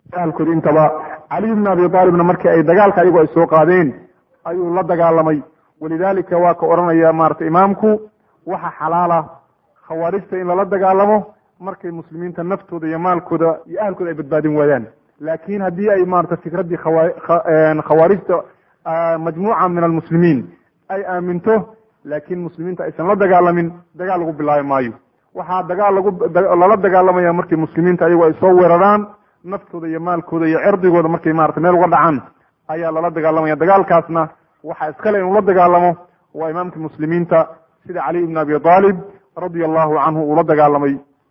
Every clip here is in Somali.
ahalkoodi intaba caliy bn abi aalibna markii ay dagaalka ayagu ay soo qaadeen ayuu la dagaalamay walidalika waa ka odhanaya maratay imaamku waxa xalaala khawaarijta in lala dagaalamo markay muslimiinta naftooda iyo maalkooda iyo ahalkooda ay badbaadin waayaan laakin haddii ay maarata fikraddii khawaarijta majmuuca min almuslimiin ay aaminto laakin muslimiinta aysan la dagaalamin dagaal lagu bilaabi maayo waxaa dagaal lagu lala dagaalamaya markii muslimiinta ayagu ay soo weeraraan naftooda iyo maalkooda iyo cirdigooda markay maarata meel uga dhacaan ayaa lala dagaalamaya dagaalkaasna waxaa iskale inuu la dagaalamo waa imaamkii muslimiinta sida caliy ibn abi aalib radia allahu canhu uu la dagaalamay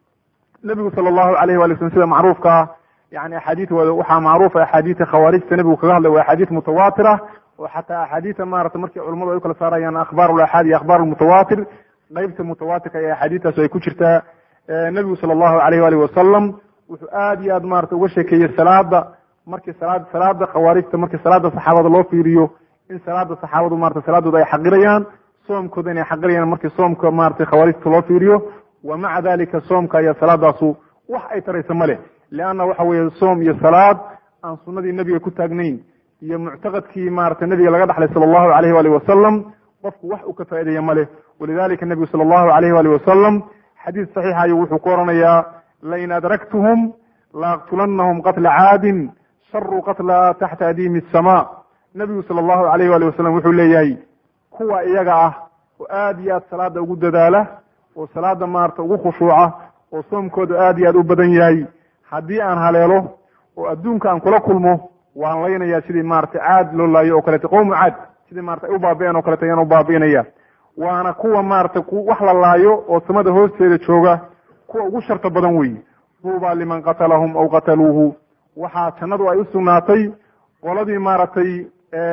nebigu sala allahu alayh wali slm sida macruufka ah yani axaadiid waxaa macruufa axaadiida khawaarijta nebigu kaga hadlay waa axaadiid mutawatira oo xataa axaadiida maarata markii culamadu ay ukala saarayaan akhbaar laxaad iyo akhbaar lmutawatir qeybta mutawatirka ee axaadiidtaas ay ku jirtaa nebigu sala allahu alayh waalih wasalam wuxuu aad iyo aad maarata uga sheekeeyey salaada markii salaad salaada khawaarijta markii salaada saxaabada loo fiiriyo in salaada saxaabadu marata salaadooda ay xaqirayaan soomkooda inay xaqirayaan markii soomka maratay khawaarijta loo fiiriyo wa maca dalika soomka iyo salaadaasu wax ay taraysa ma leh leanna waxa weeye soom iyo salaad aan sunadii nebiga ku taagnayn iyo muctaqadkii maratay nebiga laga dhaxlay sala allahu alayh waalih wasalam qofku wax uu ka faa'ideeya ma leh walidalika nebigu sala allahu alayh waalih wasalam xadiis saxiixa ayuu wuxuu ku oranayaa lain adraktuhum laaqtulannahum qatla caadin sharu qatla taxta adiimi asama nebigu sala allahu alayh waalih wasalam wuxuu leeyahay kuwa iyaga ah oo aad iyo aad salaada ugu dadaala oo salaada maarata ugu khushuuca oo soomkooda aad iyo aad u badan yahay haddii aan haleelo oo adduunka aan kula kulmo waan laynayaa sidii maratay caad loo laayo oo kaleeto qowmu caad sidii marata ay u baabi'een oo kaleeto ayaan u baabi'inaya waana kuwa maratay wax la laayo oo samada hoosteeda jooga kuwa ugu sharta badan wey duuba liman qatalahum aw qataluuhu waxaa jannadu ay u sugnaatay qoladii maaragtay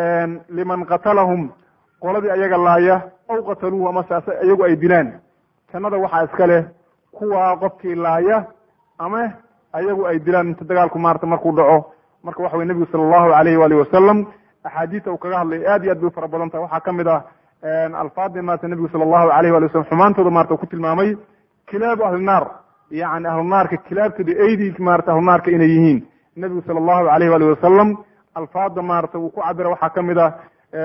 liman qatalahum qoladii ayaga laaya aw qataluuhu amase iyagu ay dilaan jannada waxaa iska leh kuwa qofkii laaya ama ayagu ay dilaan inta dagaalku maarata markuu dhaco marka waxa wey nebigu sala allahu alayh waalihi wasalam axaadiista uu kaga hadlay aad iyo aad bay u fara badan tahay waxaa kamid ah alfaadii maarata nebigu sala allahu alayh wali wasalam xumaantooda marata ku tilmaamay kilaabu ahlinaar yani ahlunaarka kilaabtooda eydi maarata ahlunaarka inay yihiin nebigu sala allahu alayh walihi wasalam alfaada maarata uu ku cabira waxaa kamid ah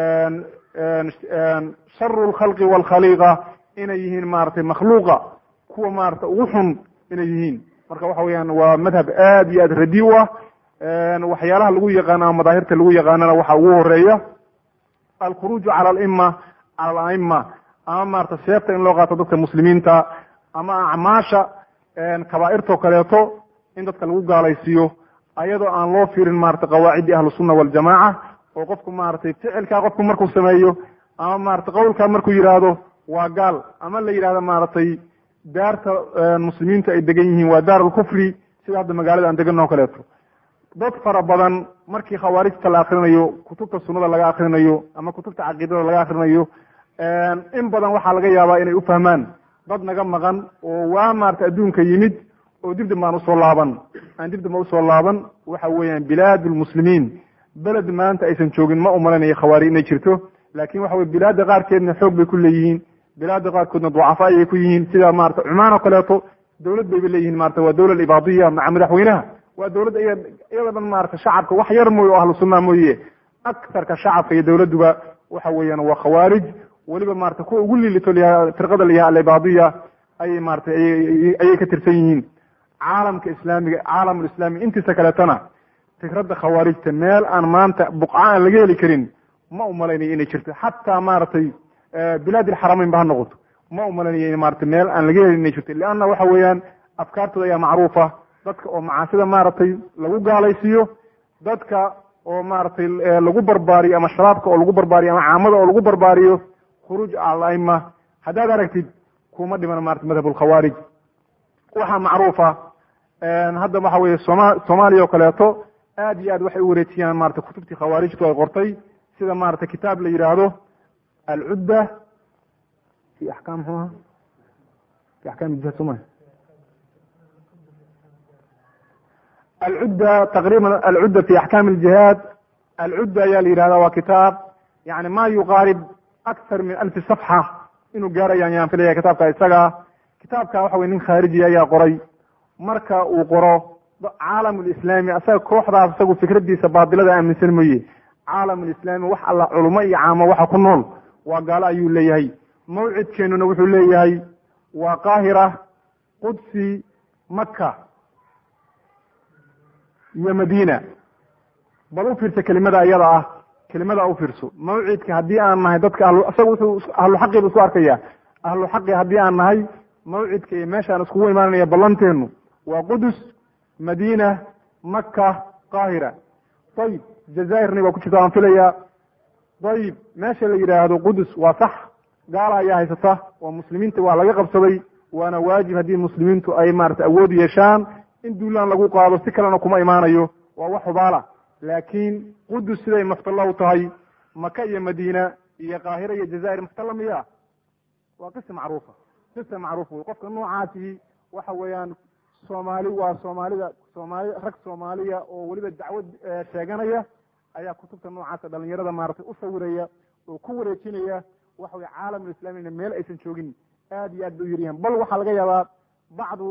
sharu lkhalqi walkhaliiqa inay yihiin maratay makhluuqa kuwa maarata ugu xun inay yihiin marka waxa weeyaan waa madhab aad iyo aad radi u ah waxyaalaha lagu yaqaano ama madaahirta lagu yaqaanana waxaa ugu horeeya alkhuruuju cala alima cala alaima ama maarata seefta in loo qaato dadka muslimiinta ama acmaasha kabaairtoo kaleeto in dadka lagu gaalaysiiyo ayadoo aan loo fiirin maarata qawaacidii ahlusunna waljamaca oo qofku maratay ficilkaa qofku markuu sameeyo ama maratay qowlkaa markuu yidhaahdo waa gaal ama la yidhahdo maaragtay daarta muslimiinta ay degan yihiin waa daar alkufri sida hadda magaalada aan degan oo kaleeto dad fara badan markii khawaarijta la akrinayo kutubta sunnada laga akrinayo ama kutubta caqiidada laga akrinayo in badan waxaa laga yaabaa inay ufahmaan dad naga maqan oo waa maarata adduunka yimid oo dibdib baan usoo laaban aan dibdib usoo laaban waxa weeyaan bilaad lmuslimiin beled maanta aysan joogin ma umalanayo khawaarij inay jirto laakin waxa weye bilaadda qaarkeedna xoog bay ku leeyihiin bilaadda qaarkoodna ducafa ayay ku yihiin sida maarata cumaan oo kaleeto dowlad bayba leeyihiin marata waa dowla ibaadiya maca madaxweynaha waa dowladda iyada dhan maarata shacabka wax yar mooye oo ahlu sunna mooye aktarka shacabka iyo dowladduba waxa weeyaan waa khawaarij weliba maarata kuwa ugu liilito firqada la yaha alibaadiya ayay maarata ayay ka tirsan yihiin caalamka islaamiga caalamulislaami intiisa kaleetana fikradda khawaarijta meel aan maanta buqca aan laga heli karin ma umalaynayo inay jirto xataa maaragtay bilaad ilxaramayn ba ha noqoto ma umalanayo in maarata meel aan laga helin inay jirto leanna waxa weeyaan afkaartooda ayaa macruufa dadka oo macaasida maaragtay lagu gaalaysiiyo dadka oo maaragtay lagu barbaariyo ama shabaabka oo lagu barbaariyo ama caamada oo lagu barbaariyo khuruuj alaima haddaad aragtid kuma dhiman marata madhab lkhawaarij waxaa macruufa hadda waxa weye soma soomaaliya oo kaleeto aad iyo aad waxay u wareejiyaan marata kutubtii khawaarijtu ay qortay sida maarata kitaab la yidhaahdo alcudda fi axkaam mxuu aha fi axkaam jihad soma alcudda taqriban alcudda fi axkaam aljihaad alcudda ayaa la yidhahda waa kitaab yani ma yuqaarib akthar min alfi safxa inuu gaarayaan yaan filaya kitaabka isaga kitaabka waxa weye nin khaariji ayaa qoray marka uu qoro caalamulislaami asaga kooxdaas isagu fikraddiisa baatilada aaminsan mooye caalamulislaami wax alla culummo iyo caamo waxa ku nool waa gaalo ayuu leeyahay mawcidkeennuna wuxuu leeyahay waa qaahira qudsi maka iyo madiina bal u fiirsa kelimada iyada ah kelimada u fiirso mawcidka haddii aan nahay dadka ahlu isaga wuxuu ahluxaqi bu isku arkaya ahluxaqi haddii aan nahay mawcidka iyo meeshaan iskugu imaanaya ballanteenu waa qudus madiina maka qaahira ayib jazairni waa ku jirta waan filaya ayib meesha la yidhaahdo qudus waa sax gaala ayaa haysata oo muslimiinta waa laga qabsaday waana waajib haddii muslimiintu ay maarata awood yeeshaan in duulaan lagu qaado si kalena kuma imaanayo waa wax hubaala laakiin qudus siday maftalla u tahay maka iyo madiina iyo qaahira iyo jazair maftalla miya waa qisa macruufa qisa macruuf wey qofka noocaasi waxa weeyaan soomaali waa soomaalida soomaali rag soomaaliya oo weliba dacwad sheeganaya ayaa kutubta noocaasa dhalinyarada maaragtay u sawiraya oo ku wareejinaya waxa weye caalamulislaamina meel aysan joogin aad iyo aad bay u yaryahan bal waxaa laga yaabaa bacdu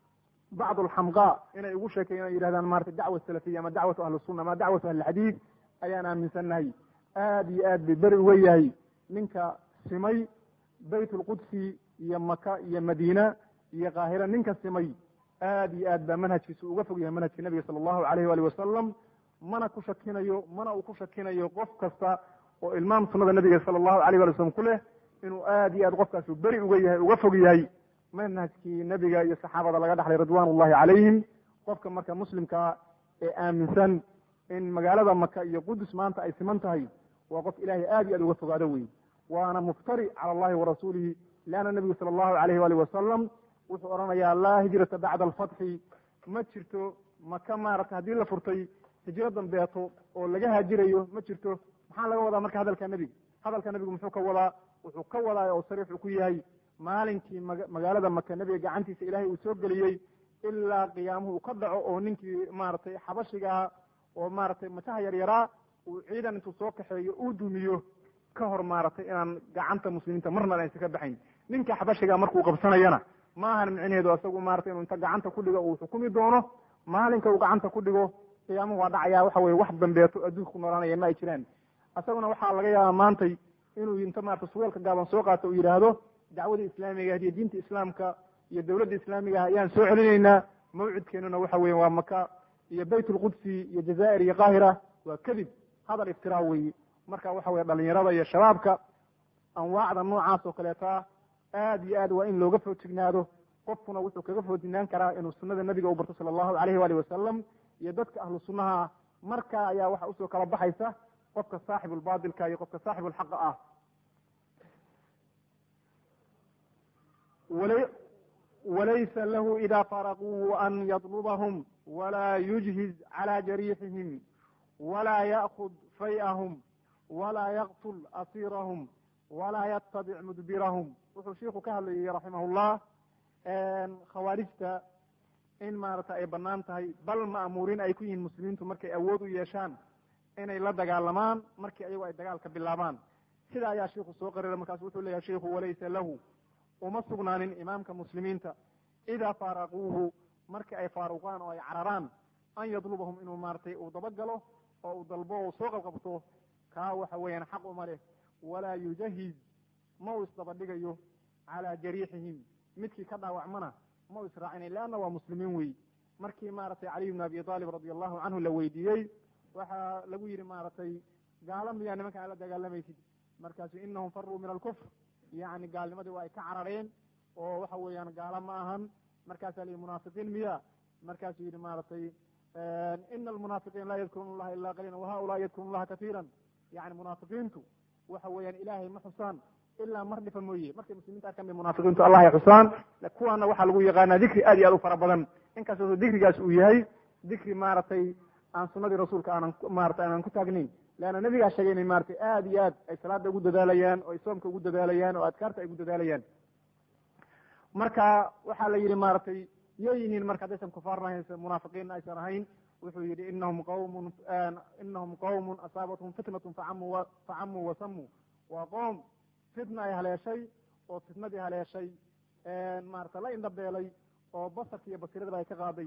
bacdu alxamqa inay ugu sheekeyan yihahdaan maratay dacwa salafiya ama dacwatu ahlisunna ama dacwatu ahlilxadiid ayaan aaminsannahay aad iyo aad bay beri uga yahay ninka simay bayt lqudsi iyo maka iyo madiina iyo qaahira ninka simay aad iyo aad baa manhajkiisa uga fog yahay manhajka nabiga sala allahu alayh waali wasalam mana ku shakinayo mana uu ku shakinayo qof kasta oo ilmaam sunada nabiga sala allahu alayh wali wasalam ku leh inuu aad iyo aad qofkaasu beri uga yahay uga fog yahay manhajkii nebiga iyo saxaabada laga dhaxlay ridwan ullahi calayhim qofka marka muslimkaa ee aaminsan in magaalada maka iyo qudus maanta ay siman tahay waa qof ilaahay aad iyo aad uga fogaado wey waana muftari cala allahi warasuulihi leanna nebigu sala allahu alayh wali wasalam wuxuu odhanayaa laa hijrata bacda alfatxi ma jirto maka maarata haddii la furtay hijro dambeeto oo laga haajirayo ma jirto maxaa laga wadaa marka hadalka nebiga hadalka nebigu muxuu ka wadaa wuxuu ka wadaa oo sariixu ku yahay maalinkii ma magaalada maka nebiga gacantiisa ilaahay uu soo geliyey ilaa qiyaamuhu uu ka dhaco oo ninkii maaragtay xabashigaha oo maaragtay mataha yaryaraa uu ciidan intuu soo kaxeeyo uu dumiyo ka hor maaragtay inaan gacanta muslimiinta marna aysan ka baxayn ninka xabashigaa markuu qabsanayana ma ahan micneheedu isagu maratay inuu inta gacanta ku dhigo uu xukumi doono maalinka uu gacanta ku dhigo qiyaamuhu waa dhacaya waxa weye wax dambeeto adduunka ku noolaanaya ma ay jiraan isaguna waxaa laga yaabaa maantay inuu inta maarata suweelka gaaban soo qaato uu yidhaahdo dacwadii islaamiga iyo diinta islaamka iyo dowladda islaamiga ah ayaan soo celinaynaa mawcidkeenuna waxa weeye waa maka iyo bayt lqudsi iyo jazaa'ir iyo qaahira waa kadib hadal iftiraa weeye marka waxa weye dhalinyarada iyo shabaabka anwaacda noocaas oo kaleeta aad iyo aad waa in looga foojignaado qofkuna wuxuu kaga foojignaan karaa inuu sunada nabiga u barto sala allahu alayhi waali wasalam iyo dadka ahlu sunnaha marka ayaa waxa usoo kala baxaysa qofka saaxibulbatilka iyo qofka saaxibulxaqa ah walaysa lahu ida faraquuhu an yadlubahum walaa yujhiz cala jariixihim walaa ya'kud fay'ahum walaa yaqtul asiirahum walaa yatabic mudbirahum wuxuu shiiku ka hadlayay raximahullah khawaarijta in maarata ay banaan tahay bal ma'muuriin ay ku yihiin muslimiintu markay awood u yeeshaan inay la dagaalamaan markii ayagu ay dagaalka bilaabaan sida ayaa shiiku soo qarira markaasu wuxuu leeyahay shiiku walaysa lahu uma sugnaanin imaamka muslimiinta idaa faaraquuhu markii ay faaruqaan oo ay cararaan an yadlubahum inuu maaratay uu dabagalo oo uu dalbo uu soo qabqabto kaa waxa weeyaan xaq uma leh walaa yujahiz ma uu isdabadhigayo calaa jariixihim midkii ka dhaawacmana ma u israacinayn leanna waa muslimiin wey markii maaragtay caliy bn abi aalib radi allahu canhu la weydiiyey waxaa lagu yidhi maaragtay gaalo miyaa nimanka aad la dagaalamaysid markaasu inahum faruu min alkufr yani gaalnimadii waa ay ka carareen oo waxa weeyaan gaalo ma ahan markaasaa la yidhi munaafiqiin miya markaasuu yidhi maaragtay ina almunaafiqiin laa yadkuruna allaha ila qaliila wahaulaa yadkuruna allaha katiira yani munaafiqiintu waxa weeyaan ilaahay ma xusaan ilaa mar dhifa mooye markay muslimiinta arkaan bay munaafiqiintu allah ay xusaan kuwaana waxaa lagu yaqaanaa dikri aad iyo aad u fara badan inkastoo dikrigaas uu yahay dikri maaragtay aan sunadii rasuulka aanan maarata aanan ku taagnayn leanna nabigaa sheegay inay maratay aad iyo aad ay salaada ugu dadaalayaan oo ay soomka ugu dadaalayaan oo adkaarta ay ugu dadaalayaan marka waxaa la yidhi maaragtay yay yihiin marka haddaysan kufaar ahayn munaafiqiinna aysan ahayn wuxuu yidhi inahum qawmun inahum qawmun asaabathum fitnatun facamuu facamuu wasamuu waa qoom fitna ay haleeshay oo fitnadii haleeshay maarata la indhabeelay oo basarka iyo basiradaba ay ka qaaday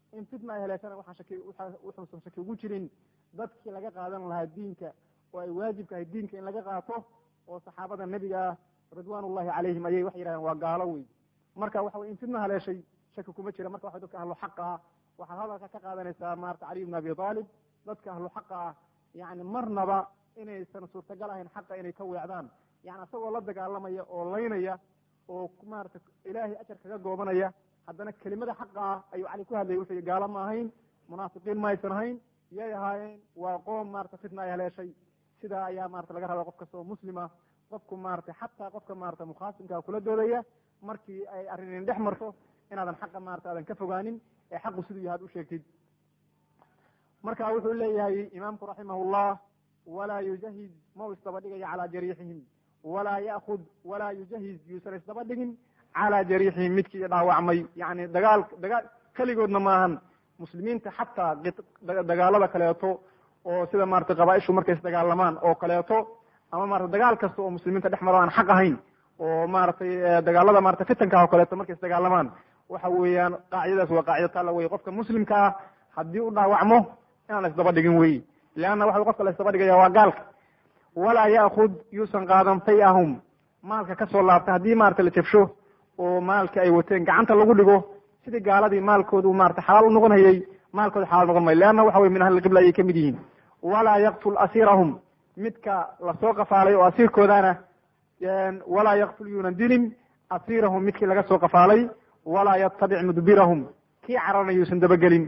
in fitna ay heleeshana waxaan shaki wuxuusan shaki ugu jirin dadkii laga qaadan lahaa diinka oo ay waajibka ahay diinka in laga qaato oo saxaabada nebiga ah ridwaan ullahi calayhim ayay waxay yidhahdeen waa gaalo wey marka waxa wey in fitna haleeshay shaki kuma jira marka waxa dadka ahlu xaqa ah waxaad hadalka ka qaadanaysaa maarata caliy bn abi aalib dadka ahlu xaqa ah yani marnaba inaysan suurtagal ahayn xaqa inay ka weecdaan yani isagoo la dagaalamaya oo laynaya oo maarata ilaahay ajar kaga goobanaya haddana kelimada xaqa ah ayuu cali ku hadlayay wuxuu gaalo ma ahayn munaafiqiin ma aysan ahayn yay ahaayeen waa qoom maarata fitna ay haleeshay sidaa ayaa marata laga rabaa qof kasta oo muslima qofku maarata xataa qofka maarata mukhaasimkaa kula doodaya markii ay arrin dhex marto inaadan xaqa maarata aadan ka fogaanin ee xaqu siduu yahay ad u sheegtid marka wuxuu leeyahay imaamku raximahullah walaa yujahiz mau isdaba dhigaya calaa jariixihim walaa yaakud walaa yujahiz yuusan isdaba dhigin calaa jariixihim midkii dhaawacmay yani dagaal dagaal keligoodna maahan muslimiinta xataa dagaalada kaleeto oo sida maarata qabaaishu markay isdagaalamaan oo kaleeto ama marata dagaal kasta oo muslimiinta dhex maro aan xaq ahayn oo maaragtay dagaalada marata fitanka oo kaleeto markay isdagaalamaan waxa weeyaan qaacidadaas waa qaacida taalla wey qofka muslimka ah haddii u dhaawacmo inaan isdaba dhigin wey leanna waxa qofka la isdaba dhigaya waa gaalka walaa yaakud yuusan qaadan fayahum maalka kasoo laabta haddii maarata la jabsho oo maalka ay wateen gacanta lagu dhigo sidii gaaladii maalkoodu maarata xalaal u noqon hayay maalkooda xalaal noqon mayo leanna waxa wey min ahlilqibla ayay kamid yihiin walaa yaktul asiirahum midka lasoo qafaalay oo asiirkoodana walaa yaktul yuunan dilin asiirahum midkii laga soo qafaalay walaa yatabic mudbirahum kii cararna yuusan dabagelin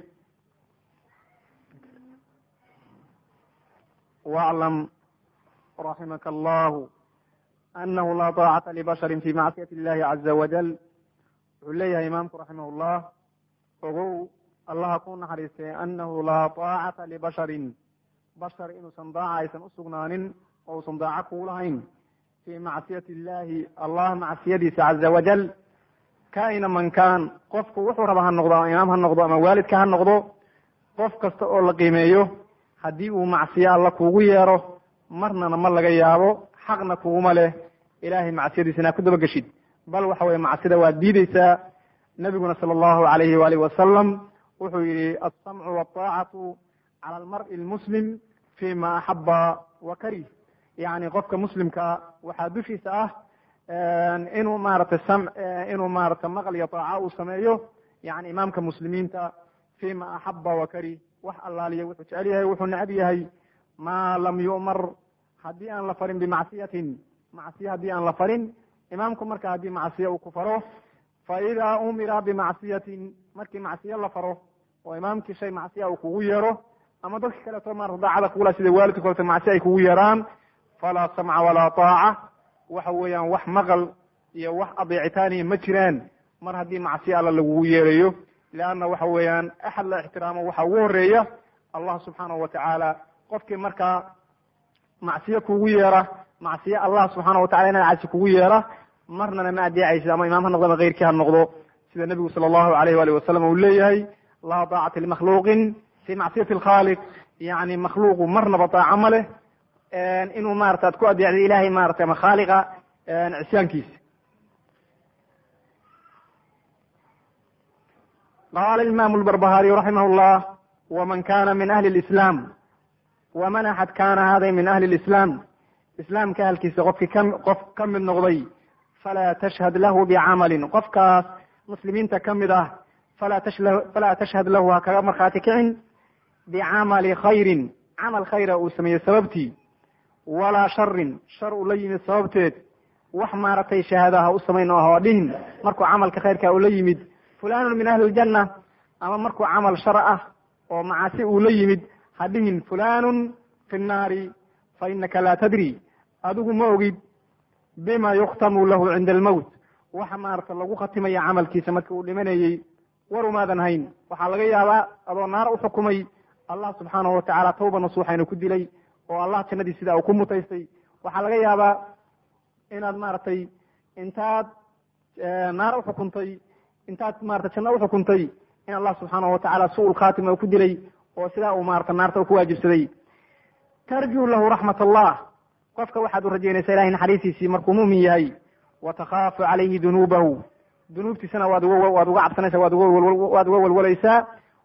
waclam raximaka allahu anahu laa taacata libasharin fi macsiyati illahi caza wajal wuxuu leeyahay imaamku raximah llah ogow allaha ku naxariistay anahu laa taacata libasharin bashar inuusan daaca aysan usugnaanin oo usan daaco kuu lahayn fi macsiyati illahi allah macsiyadiisa caza wajal kaina man kaan qofku wuxuu raba ha noqdo ama imaam ha noqdo ama waalidka ha noqdo qof kasta oo la qiimeeyo haddii uu macsiyo alla kuugu yeero marnana ma laga yaabo xaqna kuguma leh ilahay macsiyadiisa inaad ku dabageshid bal waxa weye macsida waad diideysaa nabiguna sala allahu alayhi waalihi wasalam wuxuu yihi alsamcu wataacatu cala almar'i lmuslim fi ma axaba wa karih yani qofka muslimka waxaa dushiisa ah inuu maarata sam inuu maarata maqal iyo taaca uu sameeyo yani imaamka muslimiinta fi ma axaba wa karih wax allaaliya wuxuu jecel yahay wuxuu necab yahay maa lam yu'mar haddii aan la farin bimacsiyatin macsiye haddii aan la farin imaamku marka haddii macsiye uu ku faro fa idaa umira bimacsiyatin markii macsiye la faro oo imaamkii shay macsiya uu kugu yeero ama dadka kaleeto maarata daacada kugula sida waalidka kaleto macsi ay kugu yeeraan falaa samca walaa taaca waxa weeyaan wax maqal iyo wax adeecitaaniya ma jiraan mar haddii macsiye alla lagugu yeerayo leanna waxa weeyaan axad la ixtiraamo waxa ugu horeeya allah subxaanahu watacaala qofkii markaa macsiye kugu yeera macsiye allah subxaana watacala inaad casi kugu yeera marnana ma adeecaysid ama imaam ha noqdo ama keyrkii ha noqdo sida nebigu sala allahu alayh waalih wasalam uu leeyahay laa taacata limakhluuqin fi macsiyati alkhaaliq yani makhluuqu marnaba daaco ma leh inuu maarata ad ku adeecda ilahay maarata ama khaaliqa cisyaankiisa qala imam lbarbahariy raximah llah wman kana min ahli lislam waman axad kana hada min ahli lislam islaamka ahalkiisa qofkii ka qof ka mid noqday falaa tashhad lahu bicamalin qofkaas muslimiinta ka mid ah falaa tashla falaa tashhad lahu ha kaga markhaati kicin bicamali khayrin camal khayra uu sameeyey sababtii walaa sharin shar uu la yimid sababteed wax maaragtay shahaada ha u samayn oo ha dhihin markuu camalka khayrka uu la yimid fulanun min ahli ljanna ama markuu camal shar ah oo macaasi uu la yimid ha dhihin fulanun fi nnaari fa inaka laa tadri adigu ma ogid bima yukhtamu lahu cinda almowt waxa maarata lagu khatimaya camalkiisa marka uu dhimanayey war umaadan hayn waxaa laga yaabaa adoo naar uxukumay allah subxaanahu watacaala tawba nasuuxayna ku dilay oo allah jannadii sidaa uu ku mutaystay waxaa laga yaabaa inaad maaragtay intaad naar uxukuntay intaad maarata janno uxukuntay in allah subxaanahu watacaala su-ul khaatima ku dilay oo sidaa uu maarata naarta u ku waajibsaday tarjuu lahu raxmat allah qofka waxaad u rajaynaysaa ilahay naxariistiisii markuu mumin yahay wa takhaafu calayhi dunuubahu dunuubtiisana waad uga waad uga cabsanaysaa waad uga waad uga walwalaysaa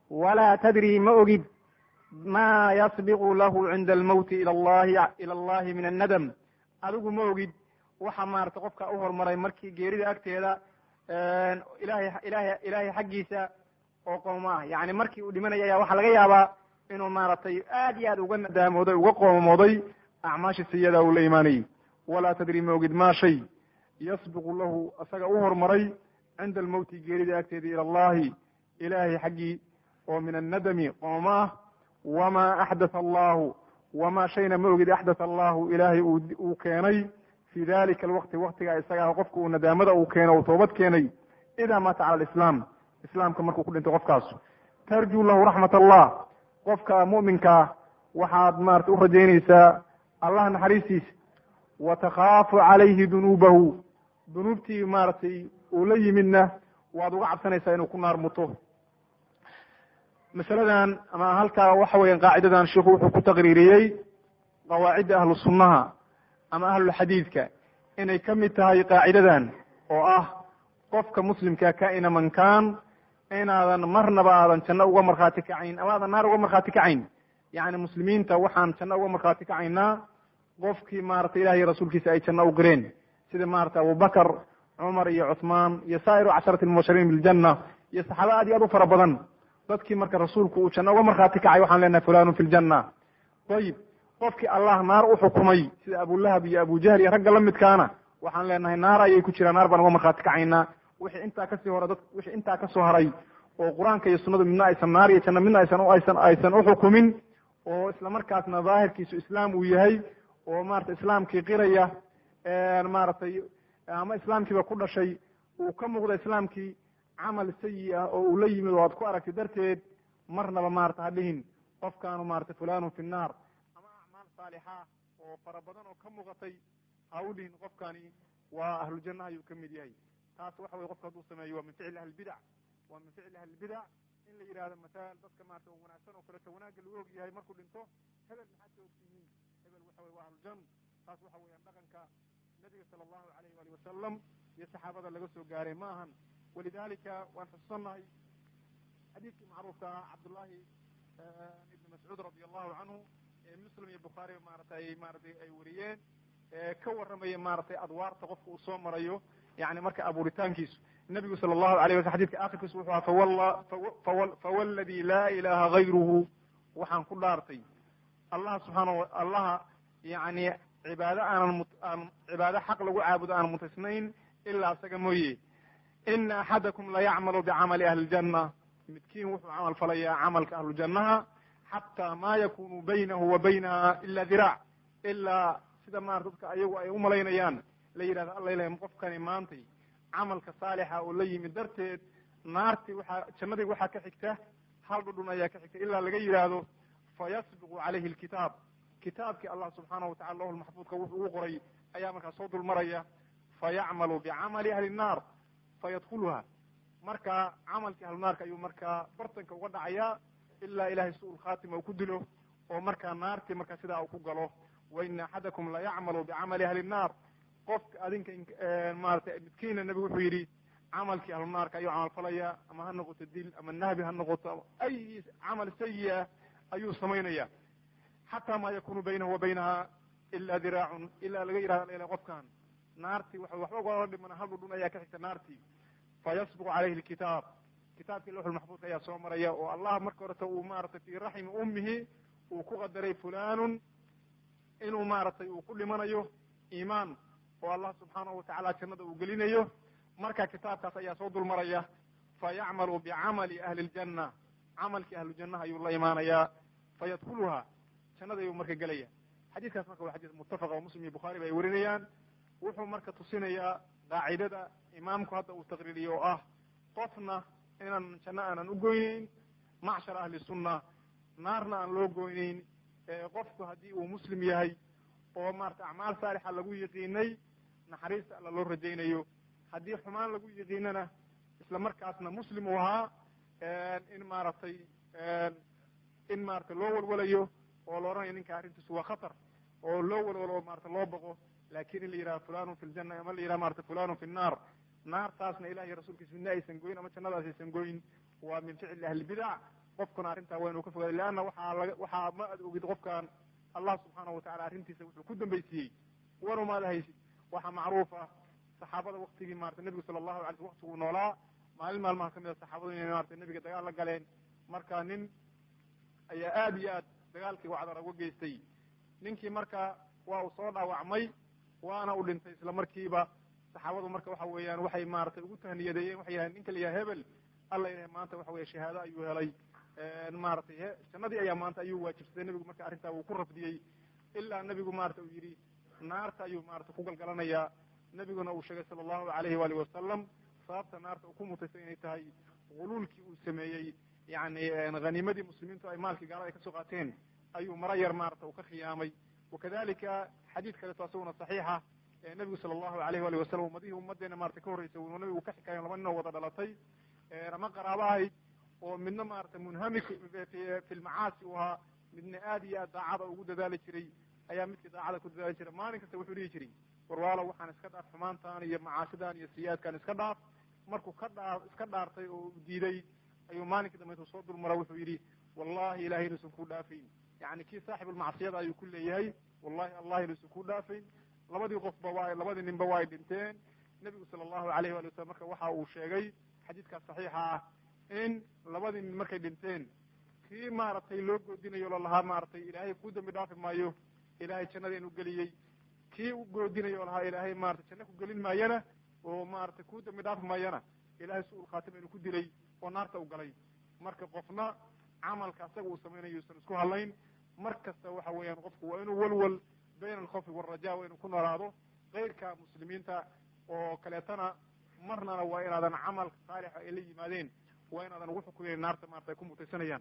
walaa tadri ma ogid ma yasbiqu lahu cinda almowti ila allahi ila allahi min annadam adigu ma ogid waxa maarata qofka u horumaray markii geerida agteeda ilahay ilahay ilaahay xaggiisa oo qooma ah yani markii uu dhimanaya ayaa waxaa laga yaabaa inuu maaragtay aad iyo aad uga nadaamooday uga qoomamooday acmaashii siyada uu la imaanayey walaa tadri ma ogid ma shay yasbiqu lahu isaga u horumaray cinda almowti geerida agteeda ila allahi ilahay xaggii oo min annadami qooma ah wama axdatha allahu wama shayna ma ogid axdatha allahu ilaahay uu keenay fi dalika alwaqti waktigaa isagaa qofka uu nadaamada uu keeno uu toobad keenay idaa maata cala alislaam islaamka markuu ku dhinto qofkaas tarjuu lahu raxmat allah qofka mu'minkaa waxaad maarata u rajaynaysaa allah naxariistiisa wa takhaafu calayhi dunuubahu dunuubtii maaragtay uu la yimidna waad uga cabsanaysaa inuu ku naar muto masaladan ama halkaa waxa weeyaan qaacidadan sheikhu wuxuu ku taqriiriyey qawaacidda ahlu sunnaha ama ahlulxadiidka inay ka mid tahay qaacidadan oo ah qofka muslimka kaina man kaan inaadan marnaba aadan janno uga markhaati kacayn ama aadan naar uga markhaati kacayn yacni muslimiinta waxaan janno uga markhaati kacaynaa qofkii maarata ilahiy rasuulkiisa ay janno u qireen sida maarata abubakar cumar iyo cuthmaan iyo saa'iru casharati lmubashiriin biljanna iyo saxaaba aad iyo aad u fara badan dadkii marka rasuulku uu janno uga markhaati kacay waxaan leenahay fulanun fi ljanna ayib qofkii allah naar u xukumay sida abulahab iyo abujahl iyo ragga la midkaana waxaan leenahay naar ayay ku jiraan naar baan uga markhaati kacaynaa wixii intaa kasii hore dad wixii intaa kasoo haray oo qur-aanka iyo sunnadu midna aysan naar iyo janno midna aysan aysan aysan uxukumin oo isla markaasna daahirkiisu islaam uu yahay oo maarata islaamkii qiraya maaragtay ama islaamkiiba ku dhashay uu ka muuqda islaamkii camal sayi ah oo uu la yimid oo aad ku aragtay darteed marnaba maarata ha dhihin qofkaanu maarata fulanun fi nnaar ama acmaal saalixa oo fara badan oo ka muuqatay ha u dhihin qofkani waa ahlujanna ayuu ka mid yahay taas waxa weye qofka hadduu sameeyo waa min ficli ahlibidac waa min ficli ahlibidac in la yidhahdo masaal dadka maarata wanaagsan oo kaleto wanaagga lagu og yahay markuu dhinto hebel maxaad ka ogtihiin hebel waxa weye waa ahlujan taas waxa weeyaan dhaqanka nabiga sala allahu alayh waali wasalam iyo saxaabada laga soo gaaray ma ahan walidalika waan xususannahay xadiidkii macruufka ah cabdullahi ibni mascuud radi allahu canhu ee muslim iyo bukhaari maaratay maaratay ay wariyeen ka warramaya maaratay adwaarta qofka uu soo marayo yani marka abuuritaankiisu nabigu sala allahu alayh wasl xadidka akhirkiisu wuxuu aha fawalla fawaladi laa ilaha gayruhu waxaan ku dhaartay allah subxaana allaha yani cibaado aanan aan cibaado xaq lagu caabudo aan mutisnayn ilaa isaga mooye ina axadakum layacmalu bicamali ahli ljanna midkiin wuxuu camal falayaa camalka ahlujannaha xataa ma yakunu baynahu wa baynaha ila diraac ilaa sida maarata dadka ayagu ay umalaynayaan la yidhahdo alla ilahy qofkani maantay camalka saalixa oo la yimid darteed naartii waxaa jannadii waxaa ka xigta hal dhudhun ayaa ka xigta ilaa laga yidhaahdo fayasbiqu calayhi alkitaab kitaabkii allah subxaanahu watacala lahu lmaxfuudka wuxuu ugu qoray ayaa markaa soo dulmaraya fayacmalu bicamali ahli nnaar fayadkuluha marka camalkii ahlunaarka ayuu markaa bartanka uga dhacayaa ilaa ilahay su-ul khaatima uu ku dilo oo markaa naartii markaa sidaa uu ku galo wa ina axadakum layacmalu bicamali ahli nnaar qofka adinka maratay midkiina nebigu wuxuu yidhi camalkii ahlunaarka ayuu camal falaya ama ha noqoto dil ama nahbi ha noqoto ay camal sayi ah ayuu samaynaya xataa ma yakunu baynahu wa baynaha ila diraacun ilaa laga yihahdo ila qofkan naartii wa waxba ugala dhimana hal dhudhun ayaa ka xigta naartii fayasbiqu calayhi lkitaab kitaabkii lawxulmaxfuudka ayaa soo maraya oo allah marka horeta uu maratay fi raxmi ummihi uu ku qadaray fulanun inuu maaragtay uu ku dhimanayo iimaan oo allah subxaanahu watacala jannada uu gelinayo marka kitaabkaas ayaa soo dulmaraya fayacmalu bicamali ahli ljanna camalkii ahlujannaha ayuu la imaanayaa fayadkuluha jannada ayuu marka gelaya xadiiskaas marka waa xadiis muttafaqa oo muslim iyo bukhaari ba ay warinayaan wuxuu marka tusinayaa qaacidada imaamku hadda uu taqriiriyo oo ah qofna inaan janno aanan ugoyneyn macshar ahli sunna naarna aan loo goyneyn qofku haddii uu muslim yahay oo maarata acmaal saalixa lagu yiqiinay naxariista alla loo rajaynayo haddii xumaan lagu yiqiinana isla markaasna muslim uu ahaa in maaragtay in maarata loo walwalayo oo la odhanayo ninka arrintiisu waa khatar oo loo walwalo maarata loo boqo lakin in la yidhaha fulanun fi ljanna ama la yidhaha marata fulanun fi nnaar naartaasna ilahiy rasuulkiisa midna aysan goyin ama jannadaas aysan goyin waa min ficli ahlibidac qofkuna arrintaa waa inuu ka fogaaday leanna waxaa laga waxaa ma ad ogid qofkan allah subxaanahu watacala arrintiisa wuxuu ku dambaysiiyey wanu maad haysid waxaa macruuf ah saxaabada waktigii maratay nebigu sala allahu alay sl waktiguu noolaa maalin maalmaha kamid a saxaabadu inay maratay nebiga dagaal la galeen marka nin ayaa aada iyo aad dagaalkii wacdara uga geystay ninkii marka waa uu soo dhaawacmay waana u dhintay isla markiiba saxaabadu marka waxa weeyaan waxay maratay ugu tahniyadeeyeen waxay yahaen ninka la yaha hebel alla ilahay maanta waxa weya shahaado ayuu helay maratay jannadii ayaa maanta ayuu waajibsaday nebigu marka arrintaa wuu ku rafdiyey ilaa nebigu marata uu yidhi naarta ayuu marata ku galgalanayaa nebiguna uu sheegay sala allahu alayhi waalihi wasalam sababta naarta uu ku mutaysay inay tahay guluulkii uu sameeyey yani haniimadii muslimiintu ay maalkii gaalada ay kasoo qaateen ayuu mara yar maarata uu ka khiyaamay wakadalika xadiid kaleeto asaguna saxiixa nebigu sala allahu alayh walihi wasalam ummadihii ummadeena marata ka horreysay uu nabigu ka xikaayo laba nin oo wada dhalatay ama qaraabo ahayd oo midna maarata munhamik fi lmacaasi u ahaa midna aad iyo aad daacada ugu dadaali jiray ayaa midkii daacada ku dadaali jiray maalin kasta wuxuu dhihi jiray warwaalo waxaan iska dhaaf xumaantan iyo macaasidan iyo siyaadkan iska dhaaf markuu ka dhaa iska dhaartay oo diiday ayuu maalinkii dambe intuu soo dulmara wuxuu yidhi wallahi ilahay inuusan ku dhaafayn yani kii saaxibulmacsiyada ayuu ku leeyahay wallahi allah inuusan ku dhaafayn labadii qofba waa labadii ninba waa ay dhinteen nebigu sala allahu alayh wali wasalam marka waxa uu sheegay xadiidkaas saxiixa ah in labadii nin markay dhinteen kii maaragtay loo goodinayo lo lahaa maaragtay ilaahay ku dambi dhaafi maayo ilaahay jannada inuu geliyey kii u goodinayo o lahaa ilaahay maratay janno ku gelin maayana oo maaragtay ku dambi dhaafi maayana ilahay su-ul khaatima inuu ku dilay oo naarta u galay marka qofna camalka asaga uu samaynayo yuusan isku hadlayn mar kasta waxa weeyaan qofku waa inuu walwal bayna alkhawfi waalraja waa inuu ku noolaado keyrka muslimiinta oo kaleetana marnana waa inaadan camalka saalixa ay la yimaadeen waa inaadan ugu xukumayn naarta maarata ay ku mutaysanayaan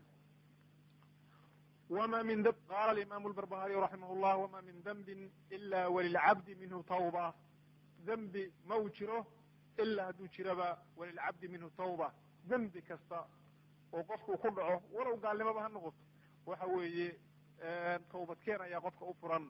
wma min d qala alimamu lbarbahariy raximah llah wama min dembin ila walilcabdi minhu tawba dembi ma uu jiro ilaa hadduu jiraba walilcabdi minhu tawba dembi kasta oo qofku ku dhaco walow gaalnimaba ha noqoto waxa weeye tawbadkeen ayaa qofka u furan